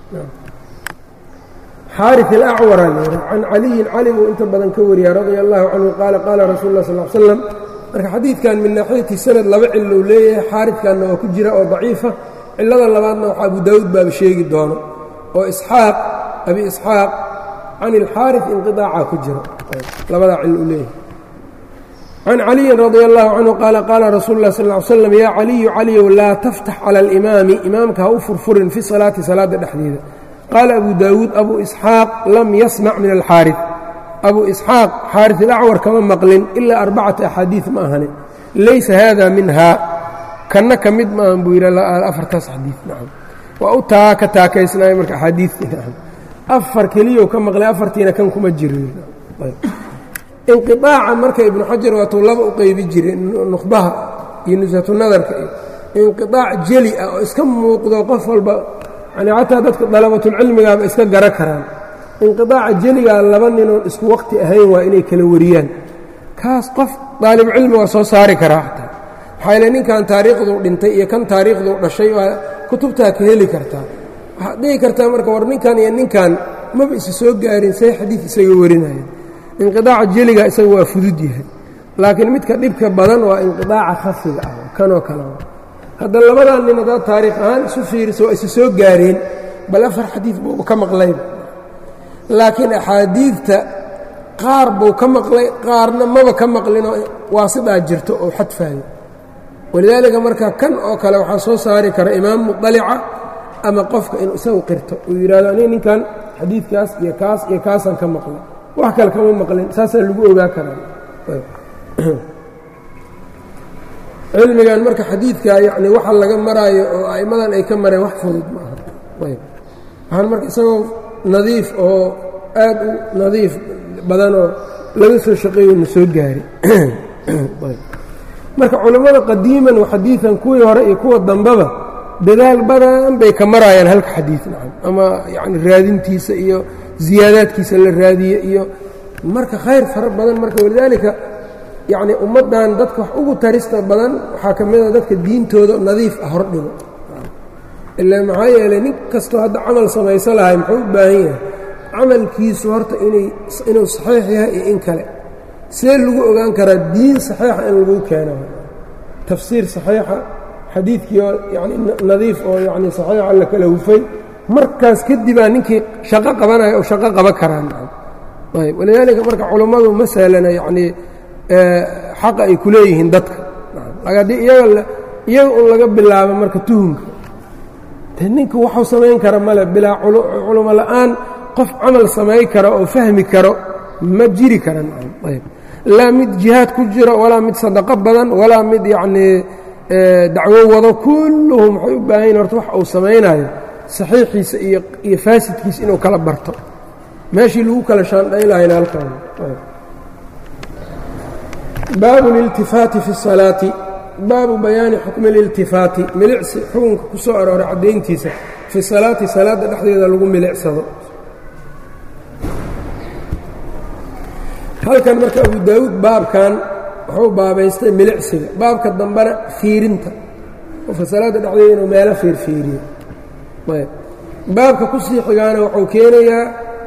xaariث alacwara leeha can caliyin cali buu inta badan ka wariya radia allahu canhu qaala qaala rasuul اlah sal slam marka xadiidkan min naaxiyati sanad laba cilou leeyahay xaariثkanna waa ku jira oo daciifa cilada labaadna waxa abu daawuud baaba sheegi doono oo isxaaq abi isxaaq can ilxaariث inqiطaaca ku jira labadaa cil uu leeyahay can caliyin radi allahu canhu qaala qaala rasuulu lah sal ly slam yaa caliyu caliyow laa taftax cala alimaami imaamka ha u furfurin fi salaati salaadda dhexdeeda qaala abu daawuud abu isxaaq lam yasmac min alxaariث abu isxaaq xaariث alacwar kama maqlin ilaa arbacata axaadiiث ma ahane laysa hada minha kanna ka mid maahan buu yidhi afartaas xadiid nacam waa u taa ka taakaysnaayo marka axaadiidtii nacam afar keliyou ka maqlay afartiina kan kuma jiro inqiطaaca marka ibnu xajar waatuu laba u qeybi jiray nukhbaha iyo nusatu nadarka iyo inqiطaac jeli ah oo iska muuqdo qof walba yani xataa dadka dalabatulcilmigaaba iska gara karaan inqiطaaca jeligaa laba ninoon isku waqti ahayn waa inay kala wariyaan kaas qof daalibucilmi waa soo saari karaa xataa maxaa ile ninkan taariikhduu dhintay iyo kan taariikhduu dhashay waa kutubtaa ka heli kartaa waxaad dhihi kartaa marka war ninkan iyo ninkan maba isa soo gaarin say xadiid isaga warinayaan inqiطaaca jeliga isaga waa fudud yahay laakiin midka dhibka badan waa inqiطaaca khafiga ah kanoo kale hadda labadan nin haddaad taariikh ahaan isu fiiriso waa isa soo gaareen bal afar xadiid buu ka maqlayba laakiin axaadiidta qaar buu ka maqlay qaarna maba ka maqlinoo waasidaa jirto oo xadfaayo walidaalika marka kan oo kale waxaa soo saari kara imaam muطalica ama qofka inuu isagu qirto uu yidhahdo aniga ninkan xadiidkaas iyo kaas iyo kaasaan ka maqlay wax kale kama maqlin saasaa lagu ogaa karaa cilmigan marka xadiidka yani waxa laga maraayo oo a'immadan ay ka mareen wax fudud ma aha ayb waxaan marka isagoo nadiif oo aad u nadiif badanoo laga soo shaqeeyo na soo gaari marka culammada qadiiman wa xadiidan kuwii hore iyo kuwa dambeba dadaal badan bay ka maraayaan halka xadiid nacam ama yacni raadintiisa iyo ziyaadaadkiisa la raadiye iyo marka khayr fara badan marka walidaalika yacnii ummaddan dadka wax ugu tarista badan waxaa ka mida dadka diintooda nadiif ah hordhigo ilaa maxaa yeelay nin kastoo hadda camal samayso lahay muxuu u baahan yahay camalkiisu horta inay inuu saxiix yahay iyo in kale see lagu ogaan karaa diin saxiixa in lagu keeno tafsiir saxiixa xadiidkii oo yani nadiif oo yani saxiixa la kala hufay markaas kadibaa ninkii shaqo qabanaya oo shaqo qaban karaan ayb walidaalika marka culummadu ma sahlana yacnii xaqa ay ku leeyihiin dadka haddii iyaga iyaga un laga bilaabo marka tuhumka de ninka waxuu samayn kara male bilaa culumo la'aan qof camal samayn karo oo fahmi karo ma jiri karan ayb laa mid jihaad ku jiro walaa mid sadaqo badan walaa mid yacnii dacwo wado kulluhum waxay u baahan yihin horta wax uu samaynayo saxiixiisa iyo iyo faasidkiisa inuu kala barto meeshii lagu kala shaandhayn lahayna halkaan baabu liltifaati fi الsalaati baabu bayaani xukmi اliltifaati milicsi xukunka ku soo arooray caddayntiisa fi salaati salaadda dhexdeeda lagu milicsado halkan marka abu daawuud baabkan wuxuu baabaystay milicsiga baabka dambena fiirinta qofka salaadda dhexdeeda inuu meelo fiirfiiriyo ayb baabka ku sii xigaana wuxuu keenayaa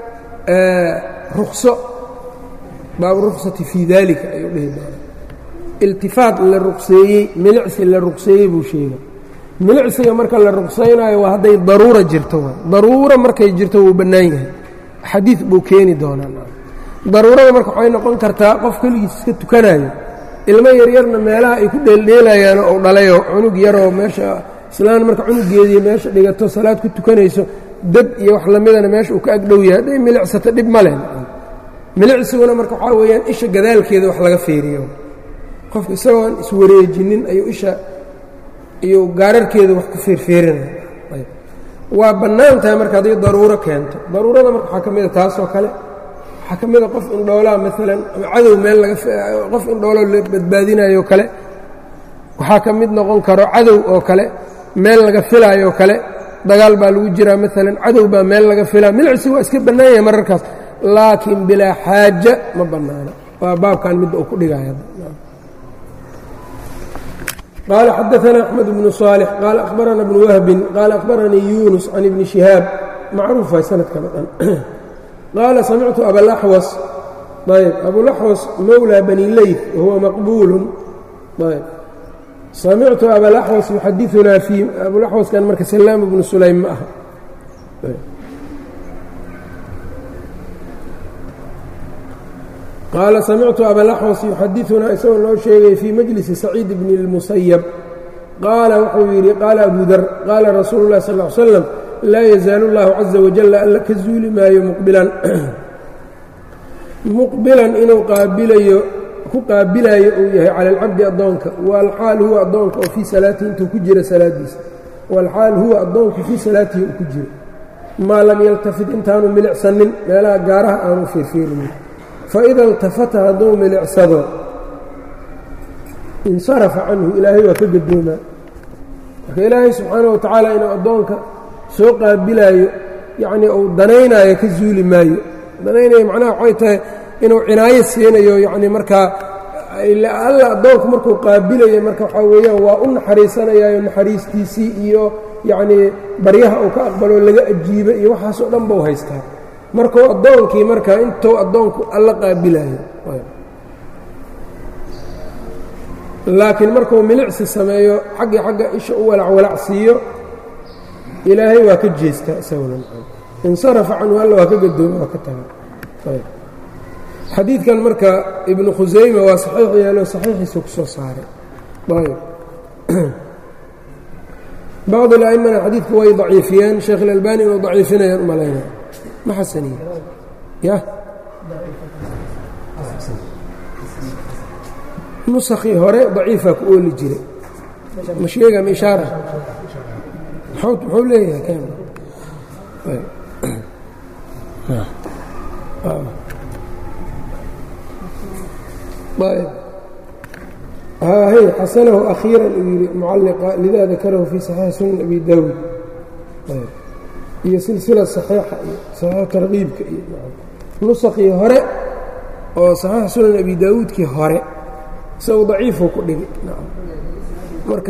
rukso baabu ruksati fii daalika ayuu dhihi doonaa iltifaat la ruqseeyey milicsi la ruqseeyey buu sheega milicsiga marka la ruqsaynaayo waa hadday daruura jirto waay daruura markay jirto wuu bannaan yahay xadiid buu keeni doonaa daruurada marka waxay noqon kartaa qof keligiis iska tukanayo ilmo yaryarna meelaha ay ku dheeldheelayaano ou dhalayoo cunug yaroo meesha islaan marka cunugeedii meesha dhigato salaad ku tukanayso dad iyo wax lamidana meesha uu ka agdhow yahay hadday milicsato dhib ma leh milicsiguna marka waxaa weeyaan isha gadaalkeeda wax laga feeriyo qofka isagoon iswareejinin ayuu isha iyo gaararkeeda wax ku feerfeerinaya waa bannaan tahay marka hadday daruuro keento daruurada marka waxaa ka mida taasoo kale waxaa ka mida qof indhoolaa maalan ama cadow meel laga qof indhooloo la badbaadinayo kale waxaa ka mid noqon karo cadow oo kale meel laga filaayoo kale dagaal baa lagu jiraa maalan cadow baa meel laga filaa milicsi waa iska bannaan yahay mararkaas laakiin bilaa xaaja ma bannaana waa baabkan midda uu ku dhigaya qaala xadaثna أxmed bnu صاalح qaala akhbarana bnu wahbin qaala akhbaranii yunus can ibni شihaab macruuf waay sanadkan o dhan qaala samictu abalaxwas ayb abulaxwas mowlى bani leyt wahuwa maqbuulu ayb samictu abalaxwas yuxadiثunaa fii abulaxwaskan marka salaam bnu sulaym ma aha qaala samictu abalaxwas yuxadiثunaa isagoo noo sheegay fii majlisi saciid bni اlmusayab qaala wuxuu yidhi qaala abu dar qaala rasuulu اlahi sal ly slam laa yazaalu اllahu caza wajala alla ka zuuli maayo muqbilan muqbilan inuu qaabilayo ku qaabilayo uu yahay cala alcabdi addoonka walxaal huwa addoonka oo fii salaatihi intuu ku jiro salaadiisa walxaal huwa addoonku fii salaatihi uu ku jiro maa lam yaltafid intaanu milicsanin meelaha gaaraha aanu fiirfiirinin faida iltafata hadduu milicsado insarafa canhu ilaahay waa ka gadoomaa marka ilaahay subxaana wa tacaala inuu addoonka soo qaabilaayo yacnii uu danaynaayo ka zuuli maayo danaynayo macnaha waxay tahay inuu cinaayo siinayo yacnii markaa alla addoonku markuu qaabilayo marka waxaa weeyaan waa u naxariisanayaayo naxariistiisii iyo yacnii baryaha uu ka aqbaloo laga ajiibo iyo waxaasoo dhan buu haystaa markuu addoonkii marka intuu addoonku alla qaabilayo laakiin markuu milicsi sameeyo xaggii xagga isha u walacwalac siiyo ilaahay waa ka jeestaa isaguna insarafa canhu alla waa ka gadooma waa ka taga xadiidkan marka ibnu khusayma waa saxiix yeelo saxiixiisa ku soo saaray bacd اla'imana xadiidku way daciifiyeen sheekh اlalbani inuu daciifinayaan u malayna ma xasaniye ya nusakii hore daciifaa ku ooli jiray ma sheega ma ishaara muxuu leeyahay hy xasanahu akhiiran uu yidhi mucalliqa lidaa dakarahu fii saxiixi sunan abi daawud iyo silsila saxiixa iyo saxiix tarkiibka iyo nusakii hore oo saxiix sunan abi daawuudkii hore isagu daciifuu ku dhigay marka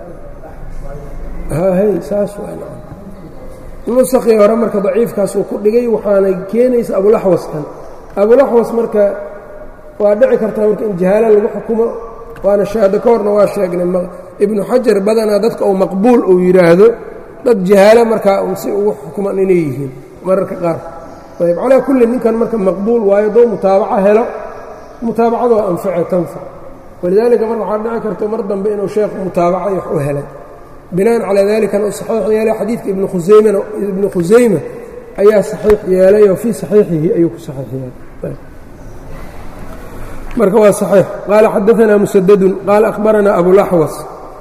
hay saas waa nusakii hore marka daciifkaasuu ku dhigay waxaana keenaysa abulaxwaskan abulaxwas marka waa dhici kartaa marka in jahaala lagu xukumo waana shahaado ka horna waa sheegnay ibnu xajar badanaa dadka uu maqbuul uu yidhaahdo dad jahaalo markaa un si ugu xukuman inay yihiin mararka qaar ayb calaa kulli ninkan marka maqbuul waayo doo mutaabaco helo mutaabacada waa anface tanfac walidaalika marka waxaa dhici karta mar dambe inuu sheekhu mutaabacay wax u helay binaan calaa dalikana uu saxiix yeelay xadiidka ibnu khusaymana ibnu khusayma ayaa saxiix yeelay oo fii saxiixihi ayuu ku saxiix yeelay marka waa صaxiix qaala xadaثna musadadun qaala akhbarana abulaxwas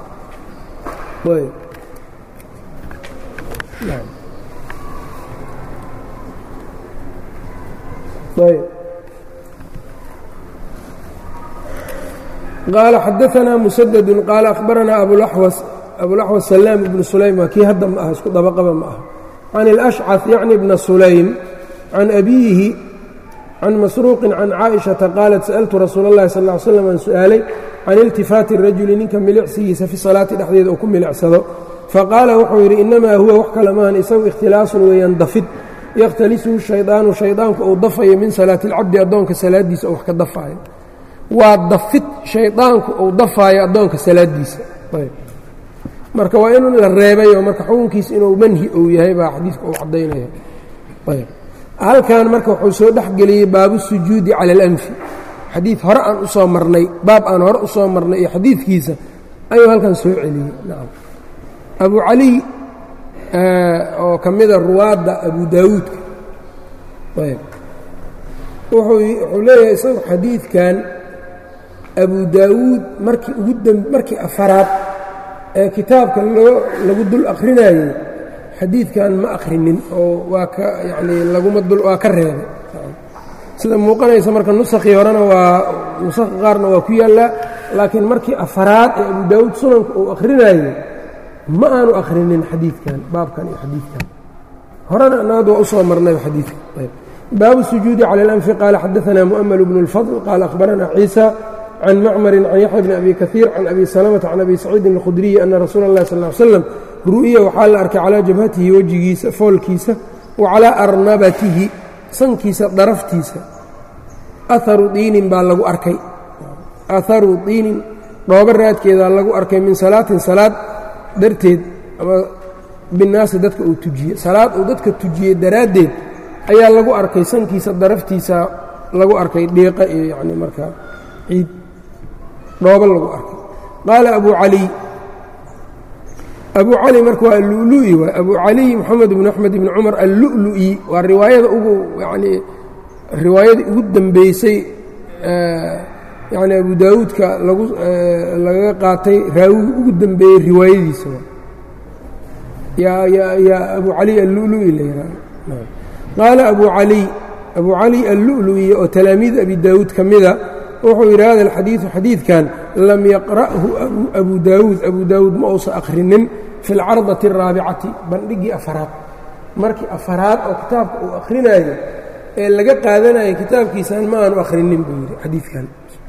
qaala xadaثna musadadun qaala akhbarana abulaxwas abulaxwas salaam ibnu sulaym waa kii hadda ma aha isku dabaqaba ma aha can اlأshcaث yacni bna sulaym can abiyihi can masruuqin can caaئiشhaةa qaalat sa'altu rasuul اllahi sal ا ly slam aan su'aalay can iltifaati الrajuli ninka milicsigiisa fi salaati dhexdeeda uu ku milicsado faqaala wuxuu yidhi inamaa huwa wax kale maahan isagu ikhtilaasun weeyaan dafid yakhtalisuhu shaydaanu shaydaanku uu dafayo min salaati اlcabdi addoonka salaaddiisa oo wax ka dafaayo waa dafid shaydaanku uu dafaayo addoonka salaaddiisa marka waa in la reebayo marka xukunkiisa inuu manhi uu yahay baa xadiidka uu caddaynaya halkan marka wuxuu soo dhex geliyey baabu sujuudi cala alanfi xadiid hore aan u soo marnay baab aan hore u soo marnay iyo xadiidkiisa ayuu halkan soo celiyey nacam abu cali oo ka mida ruwaadda abu daawuudka ayb wuxuu leeyahay isagu xadiidkan abu daawuud markii ugu dam markii afaraad ee kitaabka loo lagu dul akrinayey xadiidkan ma akhrinin oo waa ka yacnii laguma dul waa ka reebay sida muuqanaysa marka nusakii horena waa nusakha qaarna waa ku yaallaa laakiin markii afaraad ee abu daawuud sunanka uu akhrinaayey ma aanu akhrinin xadiidkan baabkan iyo xadiidkan horena anagad waa u soo marnay xadiidka baabu sujuudi cala اlanfi qaala xadaثna mu'ml bnu اlfadl qaala akhbarana ciisa can macmarin can yaxya bni abi kaiir can abi salamata can abi saciidin اlkhudriyi ana rasuula اllahi sal ly slam ru'ya waxaa la arkay calaa jabhatihi wejigiisa foolkiisa wa calaa arnabatihi sankiisa daraftiisa aharu diinin baa lagu arkay aharu diinin dhoobo raadkeedaa lagu arkay min salaatin salaad darteed ama binaasi dadka uu tujiyey salaad uu dadka tujiyey daraaddeed ayaa lagu arkay sankiisa daraftiisa lagu arkay dhiiqa iyo yacni markaa ciid dhoobo lagu arkay qaala abu caliy abu cali marka waa allu'lu'i waay abu caliy moxamed bn axmed ibni cumar allu'lu'i waa riwaayada ugu yacnii riwaayadii ugu dembeysay yacni abu daawuudka lagu lagaga qaatay raawigi ugu dembeeyey riwaayadiisa yaa yaa yaa abu caliy allu'lu'i la yidhahdo qaala abu caliy abu cali allu'lu'i oo talaamiid abi daawuud ka mida wuxuu yidhi hada alxadiidu xadiidkan lam yaqra'hu abu daawuud abu daawuud ma uusan akhrinin fi alcardati araabicati bandhiggii afaraad markii afaraad oo kitaabka uu akhrinayo ee laga qaadanayo kitaabkiisan ma aanu akhrinin buu yidhi xadiidkan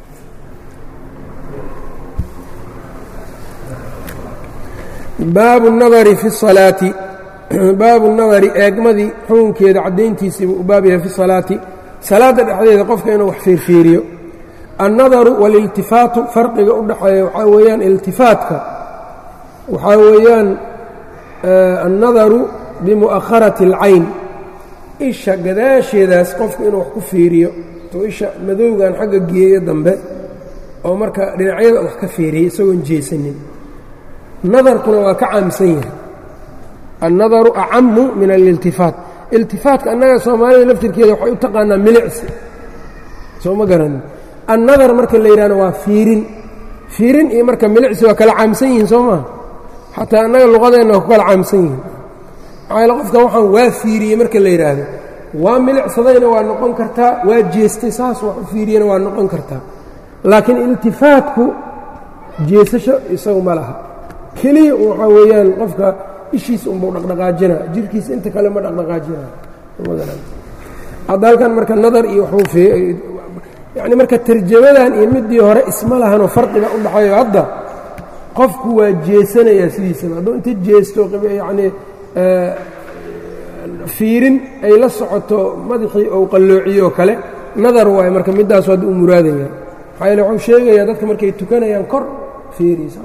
baabu nadari fi salaati baabu nadari eegmadii xukunkeeda caddayntiisiibuu u baab yahay fi salaati salaadda dhexdeeda qofka inuu wax fiirfiiriyo annadaru waliltifaatu farqiga u dhexeeya waxaa weeyaan iltifaatka waxaa weeyaan annadaru bimu'akharati اlcayn isha gadaasheedaas qofku inuu wax ku fiiriyo tuu isha madowgan xagga geeyo dambe oo marka dhinacyada wax ka fiiriyay isagoon jeesanin nadarkuna waa ka caamsan yahay annadaru acamu min aliltifaat iltifaatka annaga soomaalida laftirkeeda waxay u taqaanaa milicsi soo ma garanin annadar marka la yidhahdo waa fiirin fiirin iyo marka milicsi waa kala caamsan yihiin soo maa xataa annaga luqadeenna waa ku kala caamsan yihiin maxaa yaele qofkan waxaan waa fiiriyey marka la yidhaahdo waa milicsadayna waa noqon kartaa waa jeestay saas wax u fiiriyena waa noqon kartaa laakiin iltifaatku jeesasho isagu ma laha keliya waxaa weeyaan qofka ishiisa unbau dhaqdhaqaajina jirkiisa inta kale ma dhaqdhaqaajina hadda halkan marka nadar iyo waxbuu yacni marka tarjamadan iyo midii hore isma lahanoo farqiba u dhaxayo hadda qofku waa jeesanayaa sidiisaba hadduu inta jeesto yacnii fiirin ay la socoto madaxii ou qalloociyo oo kale nadar waayo marka midaasu hadda u muraadaya maxaa yeele wuxuu sheegayaa dadka markay tukanayaan kor fiiriisa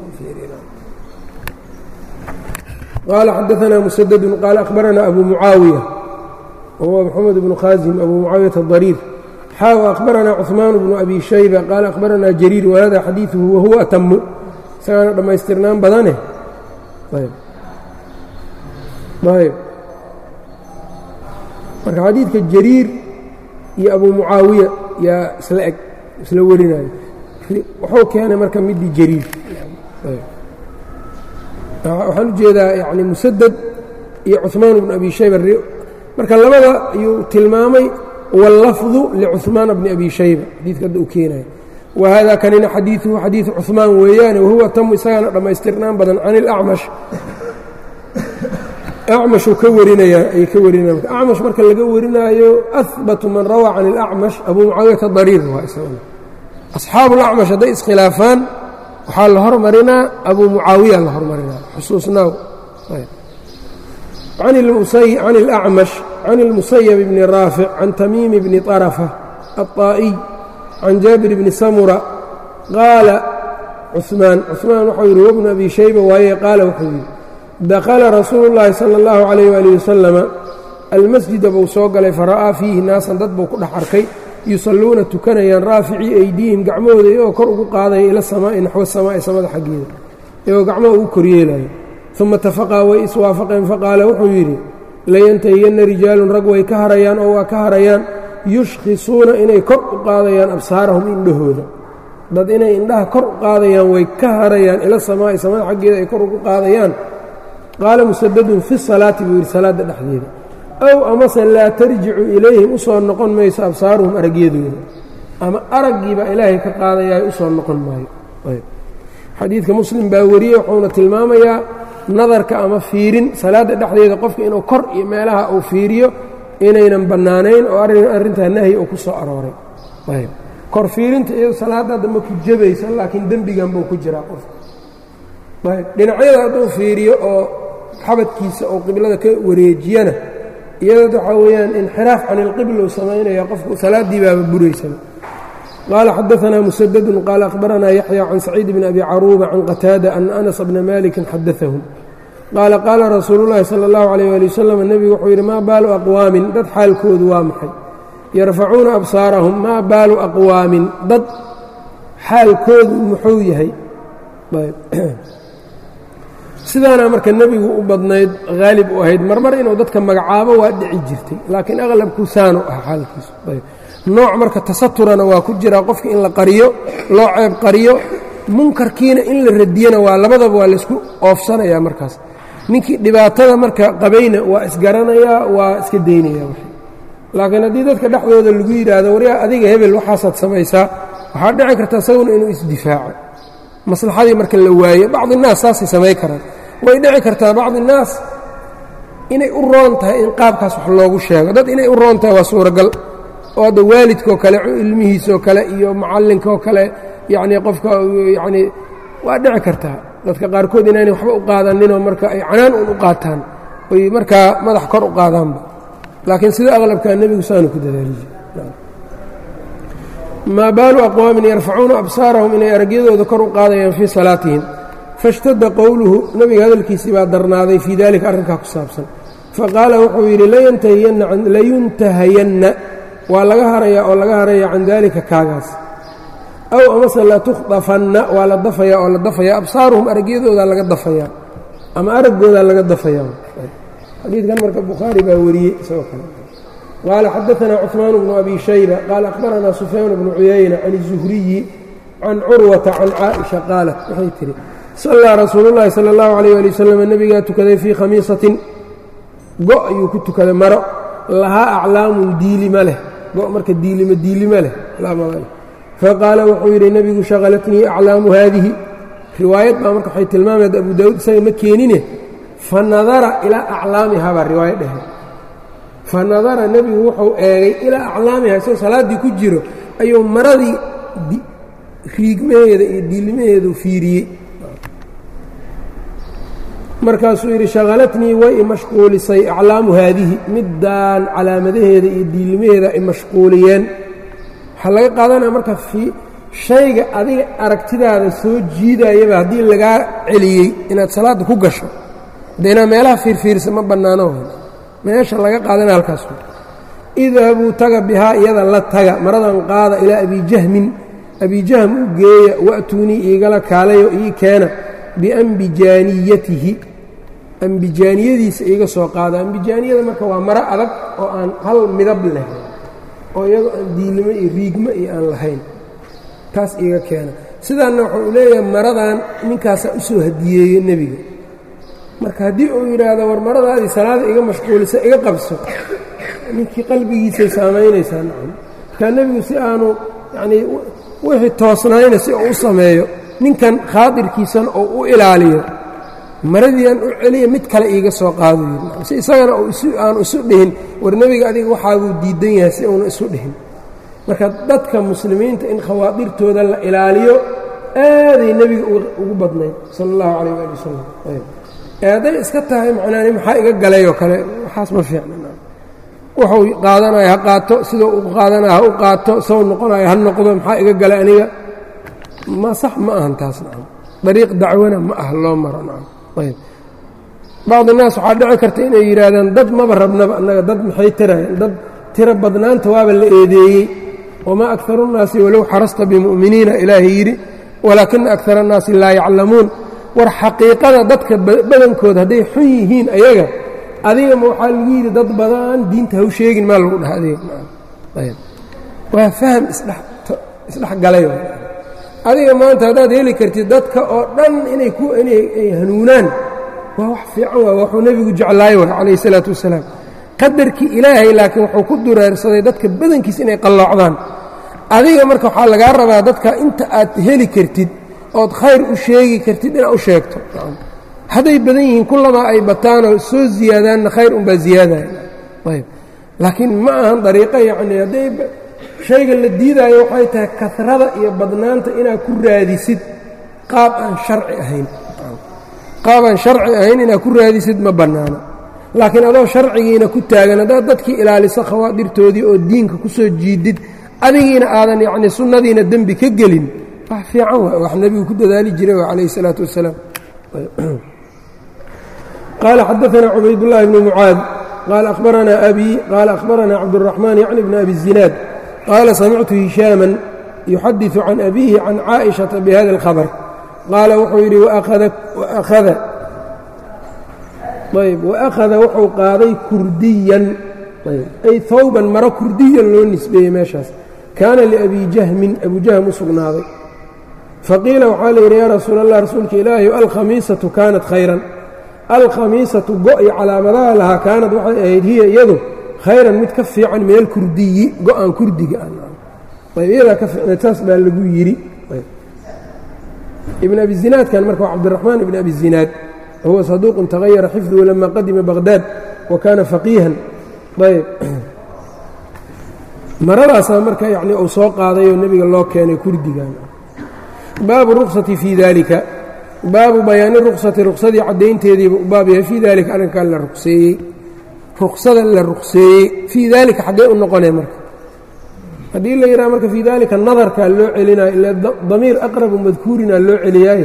qaala xadaanaa musadadun qaala akhbaranaa abu mucaawiya wahuwa maxamed bnu khaasim abu mucaawiyata adariir xaaw akhbaranaa cuثmaan bnu abi shayba qaala akhbaranaa jariir wahada xadiiثuhu wahuwa atamu isagaana dhammaystirnaan badane ayb marka xadiidka jariir iyo abu mucaawiya yaa isla eg isla warinayo wuxuu keenay marka midii jariir waxaan u jeedaa yani musadad iyo cuثmaan bnu abi shayba marka labada ayuu tilmaamay wاllafظu licuثmaan bni abi shayba xadiidka hadda uu keenayo wahada kanina xadiiثuhu xadiiثu cuثmaan weeyaane wahuwa tamu isagaana dhammaystirnaan badan can اlacmash acmashuu ka warinayaa ayay ka warinaya acmash marka laga warinaayo ahbatu man rawaa can اlacmash abu mucaawiyata dariir waa isaguna asxaabu اlacmash hadday iskhilaafaan waxaa la hormarinaa abu mucaawiya la hormarinaa xusuusnaaw can اlacmash can اlmusayab bni raafic can tamiimi bni طarafa aلطaa'iy can jaabir bni samura qaala cuثmaan cuثmaan waxau yidhi wabnu abi shayba waaye qaala wuxuu yidhi dakhala rasuulu اllaahi salى اllahu عalayh wali wasalama almasjida buu soo galay fara'aa fiihi naasan dad buu ku dhex arkay yusalluuna tukanayaan raaficii aydihim gacmahooda iyagoo kor ugu qaadaya ila samaa'i naxwo samaa'i samada xaggeeda iyagoo gacmaha ugu koryeelayo uma tafaqaa way iswaafaqeen faqaala wuxuu yidhi layantahiyanna rijaalun rag way ka harayaan oo waa ka harayaan yushkhisuuna inay kor u qaadayaan absaarahum indhahooda dad inay indhaha kor u qaadayaan way ka harayaan ila samaa'i samada xaggeeda ay kor ugu qaadayaan qaala musadadun fi salaati buu yidhi salaadda dhexdeeda ow amase laa tarjicu ilayhim u soo noqon mayso absaaruhum aragyadooda ama araggiibaa ilaahay ka qaadayaa u soo noqon maayo xadiidka muslim baa wariyey wuxuuna tilmaamayaa nadarka ama fiirin salaadda dhexdeeda qofka inuu kor iyo meelaha uu fiiriyo inaynan bannaanayn oo arrintaa nahyi uu ku soo arooray kor fiirinta iyado salaadda hadda ma ku jabaysa laakiin dembigan buu ku jiraa qofka dhinacyada hadduu fiiriyo oo xabadkiisa oo qiblada ka wareejiyana iyadoo waxaa weeyaan inxiraaf can ilqibla uu samaynaya qofku salaaddii baaba buraysaba qaala xadaanaa musadadun qaala akhbaranaa yaxya can saciid bni abi caruuba can qataada ana anas bna malikin xadaahum qaala qaala rasuulu llaahi sala allahu alayh ali wasalam nebigu wuxuu yidhi maa baalu aqwaamin dad xaalkoodu waa maxay yarfacuuna absaarahum maa baalu aqwaamin dad xaalkoodu muxuu yahay sidaana marka nebigu u badnayd haalib u ahayd marmar inuu dadka magacaabo waa dhici jirtay laakiin aqlabku saanu ah xaalkiisu nooc marka tasaturana waa ku jiraa qofka in la qariyo loo ceeb qariyo munkarkiina in la radiyana waa labadaba waa laysku oofsanayaa markaas ninkii dhibaatada marka qabayna waa isgaranayaa waa iska daynaya laakiin haddii dadka dhexdooda lagu yidhaahdo waryaa adiga hebel waxaasaad samaysaa waxaa dhici karta isaguna inuu isdifaaco maslaxadii marka la waaye bacdi innaas saasay samayn karaan way dhici kartaa bacdi innaas inay u roon tahay in qaabkaas wax loogu sheego dad inay u roon tahay waa suuragal oo hadda waalidkaoo kale ilmihiisoo kale iyo macallinkaoo kale yacnii qofka yacnii waa dhici kartaa dadka qaarkood inaynay waxba u qaadaninoo marka ay canaan un u qaataan oy markaa madax kor u qaadaanba laakiin sida aqlabkaa nebigu saanu ku dadaaliyey maa baalu aqwaamin yarfacuuna absaarahum inay aragyadooda kor u qaadayaan fii salaatihim faاshtada qowluhu nebiga hadalkiisii baa darnaaday fii dalika arrinkaa ku saabsan faqaala wuxuu yidhi layuntahayanna waa laga harayaa oo laga haraya can daalika kaagaas aw amase latukhdafanna waa la dafayaa oo la dafayaa absaaruhum aragyadoodaa laga dafayaa ama araggoodaa laga dafayaa xadiidkan marka bukhaari baa wariyey isagoo kale qaala xadaanaa cuثmaan bnu abi shayba qaala akhbaranaa sufyaan bnu cuyayna can الzuhriyi can curwata can caaئiشha qaalat waxay tihi sallaa rasuulu llaahi salى اllahu عalيyه ali wasalam nebigaa tukaday fii khamiisatin go' ayuu ku tukaday maro lahaa aclaamun diilima leh go' marka diilima diilima leh faqaala wuxuu yidhi nebigu shaqalatnii aclaamu haadihi riwaayad baa marka waxay tilmaamayd abu daawuud isaga ma keenine fa nadara ilaa aclaamihaa baa riwaayo dhehe fa nadara nebigu wuxuu eegay ilaa aclaamiha isagoo salaaddii ku jiro ayuu maradii riigmaheeda iyo diilimaheedu fiiriyey markaasuu yidhi shaqalatnii way imashquulisay aclaamu haadihi middaan calaamadaheeda iyo diilimaheeda ay mashquuliyeen waxaa laga qaadanaya marka shayga adiga aragtidaada soo jiidayaba haddii lagaa celiyey inaad salaadda ku gasho de inaad meelaha fiirfiirsa ma bannaano meesha laga qaadana halkaas idhabuu taga bihaa iyada la taga maradan qaada ilaa abijahmin abijahm u geeya wa'tuunii iigala kaalayo ii keena biambijaaniyatihi ambijaaniyadiisa iiga soo qaada ambijaaniyada marka waa maro adag oo aan hal midab leh oo iyadoo aan diilimo iyo riigmo iyo aan lahayn taas iiga keena sidaanna wuxuu u leeyahay maradan ninkaasaa u soo hadiyeeye nebiga marka haddii uu yidhaahdo war maradaadii salaada iga mashquulisa iga qabso ninkii qalbigiisay saamaynaysaa nacam markaa nebigu si aanu yacnii wixii toosnayna si uu u sameeyo ninkan khaadirkiisana oo u ilaaliyo maradiiaan u celiya mid kale iiga soo qaado yiri si isagana aanu isu dhihin war nebiga adiga waxaabuu diidan yahay si uuna isu dhihin marka dadka muslimiinta in khawaadirtooda la ilaaliyo aaday nebiga ugu badnayd sala allahu calayh waali wasalam ee hadday iska tahay macnaani maxaa iga galay oo kale waxaas ma fiicna wuxuu qaadanayo ha qaato siduu u qaadanayo ha u qaato sow noqonayo ha noqdo maxaa iga galay aniga ma sax ma ahan taas nacam dariiq dacwana ma ah loo maro nacam ayb bacdi naas waxaa dhici karta inay yidhaahdaan dad maba rabnaba annaga dad maxay tirayan dad tiro badnaanta waaba la eedeeyey wamaa akaru nnaasi walow xarasta bimu'miniina ilaahay yidhi walaakina akara annaasi laa yaclamuun war xaqiiqada dadka badankooda hadday xun yihiin ayaga adigama waxaa lagu yidhi dad badan diinta haw sheegin maa lagu dhaha adiga ayb waa faham isdhex galay adiga maanta haddaad heli kartid dadka oo dhan inay ku inay hanuunaan waa wax fiican waa waxuu nebigu jeclaay wa calayh isalaatu wasalaam qadarkii ilaahay laakiin wuxuu ku dureersaday dadka badankiisa inay qalloocdaan adiga marka waxaa lagaa rabaa dadka inta aad heli kartid ood khayr u sheegi kartid inaad u sheegto hadday badan yihiin kullamaa ay bataanoo soo ziyaadaanna khayr unbaa ziyaadaya ayb laakiin ma ahan dariiqo yacni hadday shayga la diidaayo waxay tahay kasrada iyo badnaanta inaad ku raadisid qaab aan sharci ahayn qaab aan sharci ahayn inaad ku raadisid ma bannaano laakiin adoo sharcigiina ku taagan haddaad dadkii ilaaliso khawaadirtoodii oo diinka ku soo jiidid adigiina aadan yacni sunnadiina dembi ka gelin wax fiican waa wax nebigu ku dadaali jiray waa calayh isalaatu wassalaam qaala xadaanaa cubaydullaahi bnu mucaad qaala akhbaranaa abii qaala akhbaranaa cabduraxmaan yacni bni abi zinaad qaala samictu hishaaman yuxadiثu can abiihi can caaئiشhaةa bihada اlkhabr qaala wuxuu yidhi ayb waakhada wuxuu qaaday kurdiyan ay hawban maro kurdiyan loo nisbeeyey meeshaas kaana liabi jahmin abu jahm u sugnaaday faqiila waxaa la yidhi yaa rasuul allah rasuulka ilaahi alkhamiisatu kaanat khayran alkhamiisatu go-i calaamadaha lahaa kaanad waxay ahayd hiya iyadu khayran mid ka fiican min alkurdiyi go-aan kurdiga ayb iyadaa ka fiicna taas baa lagu yidhi ibn abi zinaadkan marka waa cabdiraxmaan ibn abi zinaad huwa saduuqun tagayara xifduhu lama qadima baqhdaad wa kaana faqiihan ayb maradaasaa marka yani uu soo qaadayoo nebiga loo keenay kurdigan baabu ruksati fii dalika baabu bayaani ruksati ruksadii caddaynteediiba u baab yahay fii dalika arrinkan la rugseeyey ruksada la rukseeyey fii daalika xaggee u noqonee marka haddii la yidhaha marka fii daalika nadarkaa loo celinayo ila damiir aqrabu madkuurinaa loo celiyaaye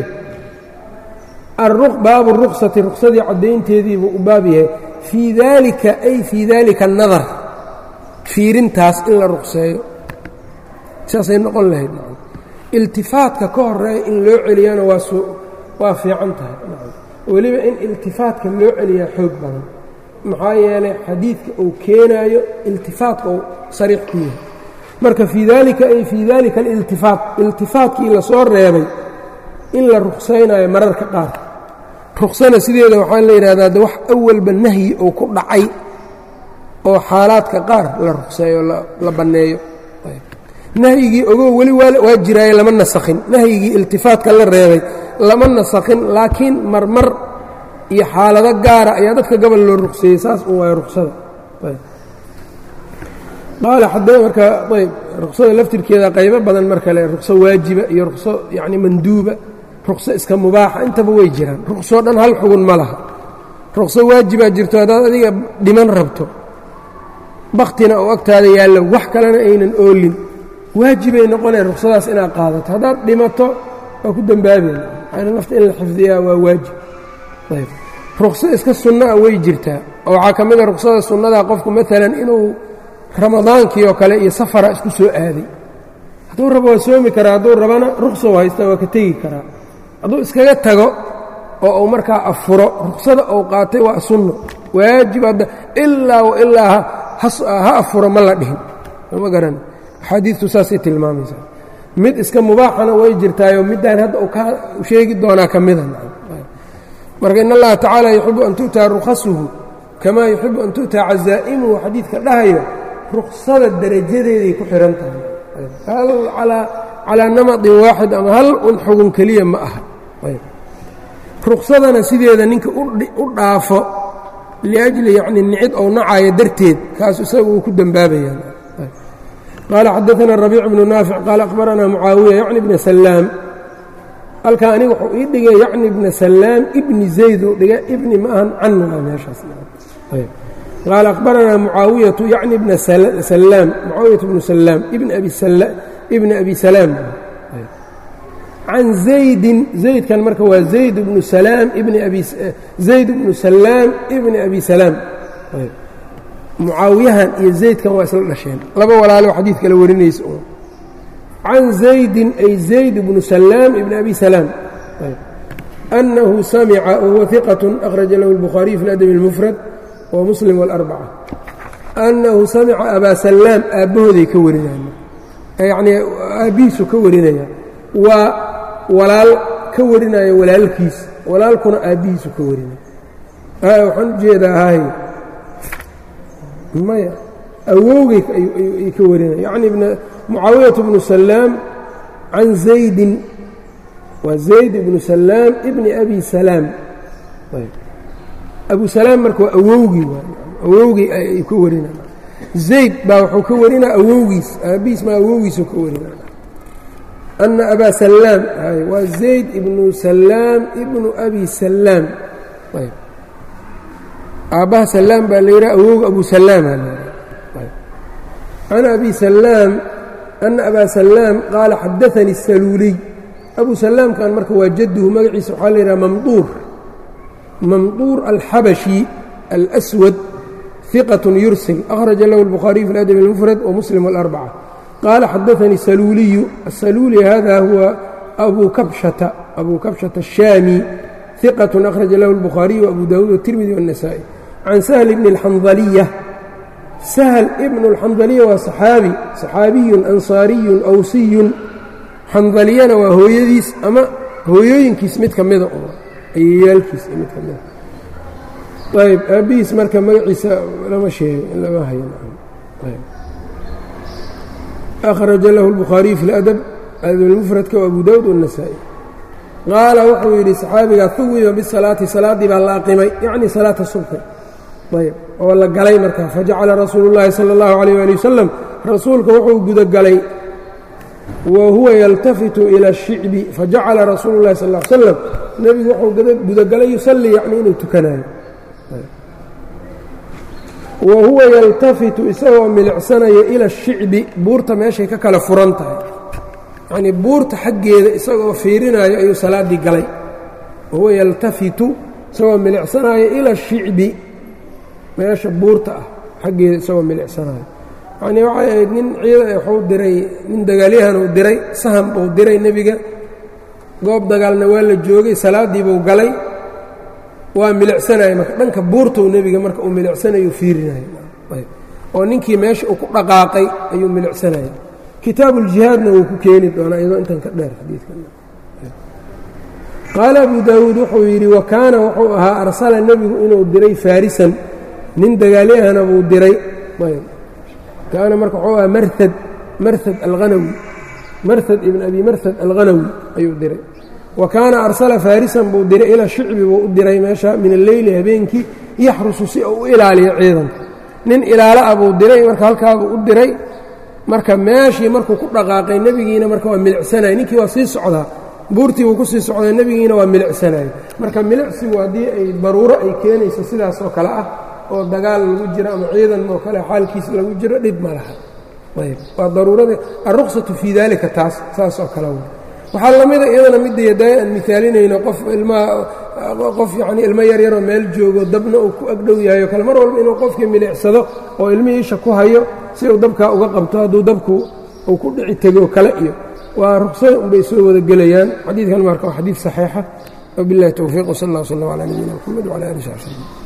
baabu ruksati ruksadii caddaynteediibuu u baab yahay fii daalika ay fii daalika nadar fiirintaas in la rukseeyo saasay noqon lahayd iltifaatka ka horeeya in loo celiyana waa fiican tahay weliba in iltifaatka loo celiyaa xoog badan maxaa yeelay xadiidka uu keenaayo iltifaatka uu sariix ku yahay marka fii daalika ay fii daalika aliltifaat iltifaatkii lasoo reebay in la ruksaynayo mararka qaar ruksana sideeda waxaa la yidhahdaa de wax awalba nahyi uu ku dhacay oo xaalaadka qaar la rukseeyo la banneeyo nahyigii ogow weli waa jiraaye lama nasakhin nahyigii iltifaatka la reebay lama nasakhin laakiin marmar iyo xaalado gaara ayaa dadka gobol loo rugseeyey saas un waay ruksada qaala xadee marka ayb ruksada laftirkeeda qaybo badan marka le rukso waajiba iyo rukso yacni manduuba rukso iska mubaaxa intaba way jiraan ruksoo dhan hal xugun ma laha rukso waajibaa jirto haddaad adiga dhiman rabto baktina oo agtaada yaallo wax kalena aynan oolin waajibay noqonaya ruksadaas inaad qaadato haddaad dhimato waa ku dembaabayna nafta in la xifdiyaa waa waajib ayb rukso iska sunna'a way jirtaa oo waxaa ka mid a ruksada sunnadaa qofku maalan inuu ramadaankii oo kale iyo safara isku soo aaday hadduu rabo waa soomi karaa hadduu rabana ruksou haysta waa ka tegi karaa hadduu iskaga tago oo uu markaa afuro ruksada uu qaatay waa sunno waajib hadda ilaa wa ilaa ha afuro ma la dhihin ma garan axaadiidtu saasay tilmaamaysaa mid iska mubaaxana way jirtaayoo middaan hadda uu ka sheegi doonaa ka mida marka in allaha tacaala yuxibu an tu'taa rukhasuhu kamaa yuxibu an tu'taa casaa'imuhu xadiidka dhahayo ruksada darajadeeday ku xihan tahay hal calaa namadin waaxid ama hal un xugun keliya ma aha ruksadana sideeda ninka u dhaafo liajli yacni nicid ou nacayo darteed kaas isaga uu ku dembaabayaan qaala xadaana rabiic bnu naafic qaala akhbaranaa mucaawiya yacni bna salaam halkaa aniga wuxuu ii dhigay yacni bna salaam ibni zayd uu dhiga ibni ma ahan canna meeshaas qaala akhbaranaa mucaawiyatu yacni bna salaam mucaawiyatu bnu salaam ibni abi salaam can zaydin zaydkan marka waa zayd bnu salaam ibni abi zayd bnu salaam ibni abi salaam mucaawiyahan iyo zaydkan waa isla dhasheen laba walaalo xadiid kale warinaysa can zaydin ay zayd bnu salaam ibni abi salaam أنhu samca wahuwa ثiqaة أkhraja lahu الbukhaariي fi اlأdب الmfrad وmuslim والأربcة أnnahu samca abaa salaam aabbahooday ka warinaya yacnii aabbihiisu ka warinaya waa walaal ka warinaya walaalkiis walaalkuna aabbihiisu ka warinaya waxaan u jeedaa hay maya awowgay ay ka warinaya yacni mucaawiyaة bnu salaam can zaydin waa zayd ibnu salaam ibni abi salaam abu salaam marka waa awowgii waay awowgii ay ka warinaya zayd baa wuxuu ka warinaa awowgiis aabbihiis maa awowgiisuu ka warinaya ana abaa salaam waa zayd ibnu salaam ibnu abi salaam aabbaha salaam baa la yidhaha awowga abu salaamaa la yidhaha can abi salaam ana abaa salaam qaala xadaanii saluuliy abu salaamkan marka waa jadduhu magaciisa waxaa la yidhaha mamduur mamduur alxabashi alswad ثiqة yursil أkhraja lahu الbukhaariي fi اladب الmfrad وmuslim والأrbcة qaala xadaanii saluuliyu asaluuli hada huwa abu kabshata abu kabshata الشhaami ثiqaة أkhraja lahu الbukhaariي وabu dawuud والtirmidi والنasaaئي can sahl bni الxandaliya sahl ibn الxandaliya waa صaxaabi صaxaabiyun anصaariyun awsiyun xandaliyana waa hooyadiis ama hooyooyinkiis mid ka mida oo ayayaalkiis mid ka mida ayb aabbihiis marka magaciisa lama sheego lama hayo akhraja lahu الbukhaariyu fi اladab adabmufradka abu dawud والنasaaئي qaala wuxuu yidhi saxaabiga huwiba bisalaati salaaddii baa la aqimay yacni salaata subxi ayb oo la galay marka fajacala rasuulu اllahi salى اllahu عalيyه ali wasalam rasuulka wuxuu gudagalay wa huwa yaltafitu ila الshicbi fajacala rasuulu اllahi sal ا ly slam nebigu wuxuu gudagalay yusallii yacni inuu tukanayo wa huwa yaltafitu isagoo milicsanayo ila الshicbi buurta meeshay ka kala furan tahay yacnii buurta xaggeeda isagoo fiirinayo ayuu salaaddii galay wahuwa yaltafitu isagoo milicsanayo ila الshicbi meesha buurta ah xaggeeda isagoo milicsanayo yacnii waxay ahayd nin ciida waxuu diray nin dagaalyahan uu diray saham uu diray nebiga goob dagaalna waa la joogay salaaddiibuu galay waa milicsanayo marka dhanka buurtou nebiga marka uu milicsanayo fiirinayo oo ninkii meesha uu ku dhaqaaqay ayuu milicsanaya kitaabu uljihaadna wuu ku keeni doonaa iyadoo intan ka dheer xadiidkaqaala abu daawuud wuxuu yidhi wa kaana wuxuu ahaa arsala nebigu inuu diray faarisan nin dagaalyahana buu diray kaana marka wuxuu ahaa marhad marhad alhanawi marhad ibn abi marhad alghanawi ayuu diray wa kaana arsala faarisan buu diray ilaa shicbi buu u diray meesha min alleyli habeenkii yaxrusu si uu u ilaaliyo ciidanka nin ilaalo ah buu diray marka halkaabuu u diray marka meeshii markuu ku dhaqaaqay nebigiina marka waa milicsanaya ninkii waa sii socdaa buurtii buu ku sii socday nebigiina waa milicsanaya marka milicsigu haddii ay daruuro ay keenayso sidaas oo kale ah oo dagaal lagu jiro ama ciidan oo kale xaalkiis lagu jiro dhib ma laha ayb waa daruurada alruksatu fii daalika taas saas oo kale waxaa lamida iyadana midda yadaaya aan mihaalinayno qof ilmaha qof yacnii ilmo yaryaroo meel joogo dabna uu ku agdhow yahay o kale mar walba inuu qofkii milicsado oo ilmihii isha ku hayo si uu dabkaa uga qabto hadduu dabku uu ku dhici tegoo kale iyo waa ruksada unbay soo wada gelayaan xadiidkan marka waa xadiid saxiixa wabiاllahi towfiiq wsal اllah wslm calى nabiyina mxamed wcalى ali saxbi slm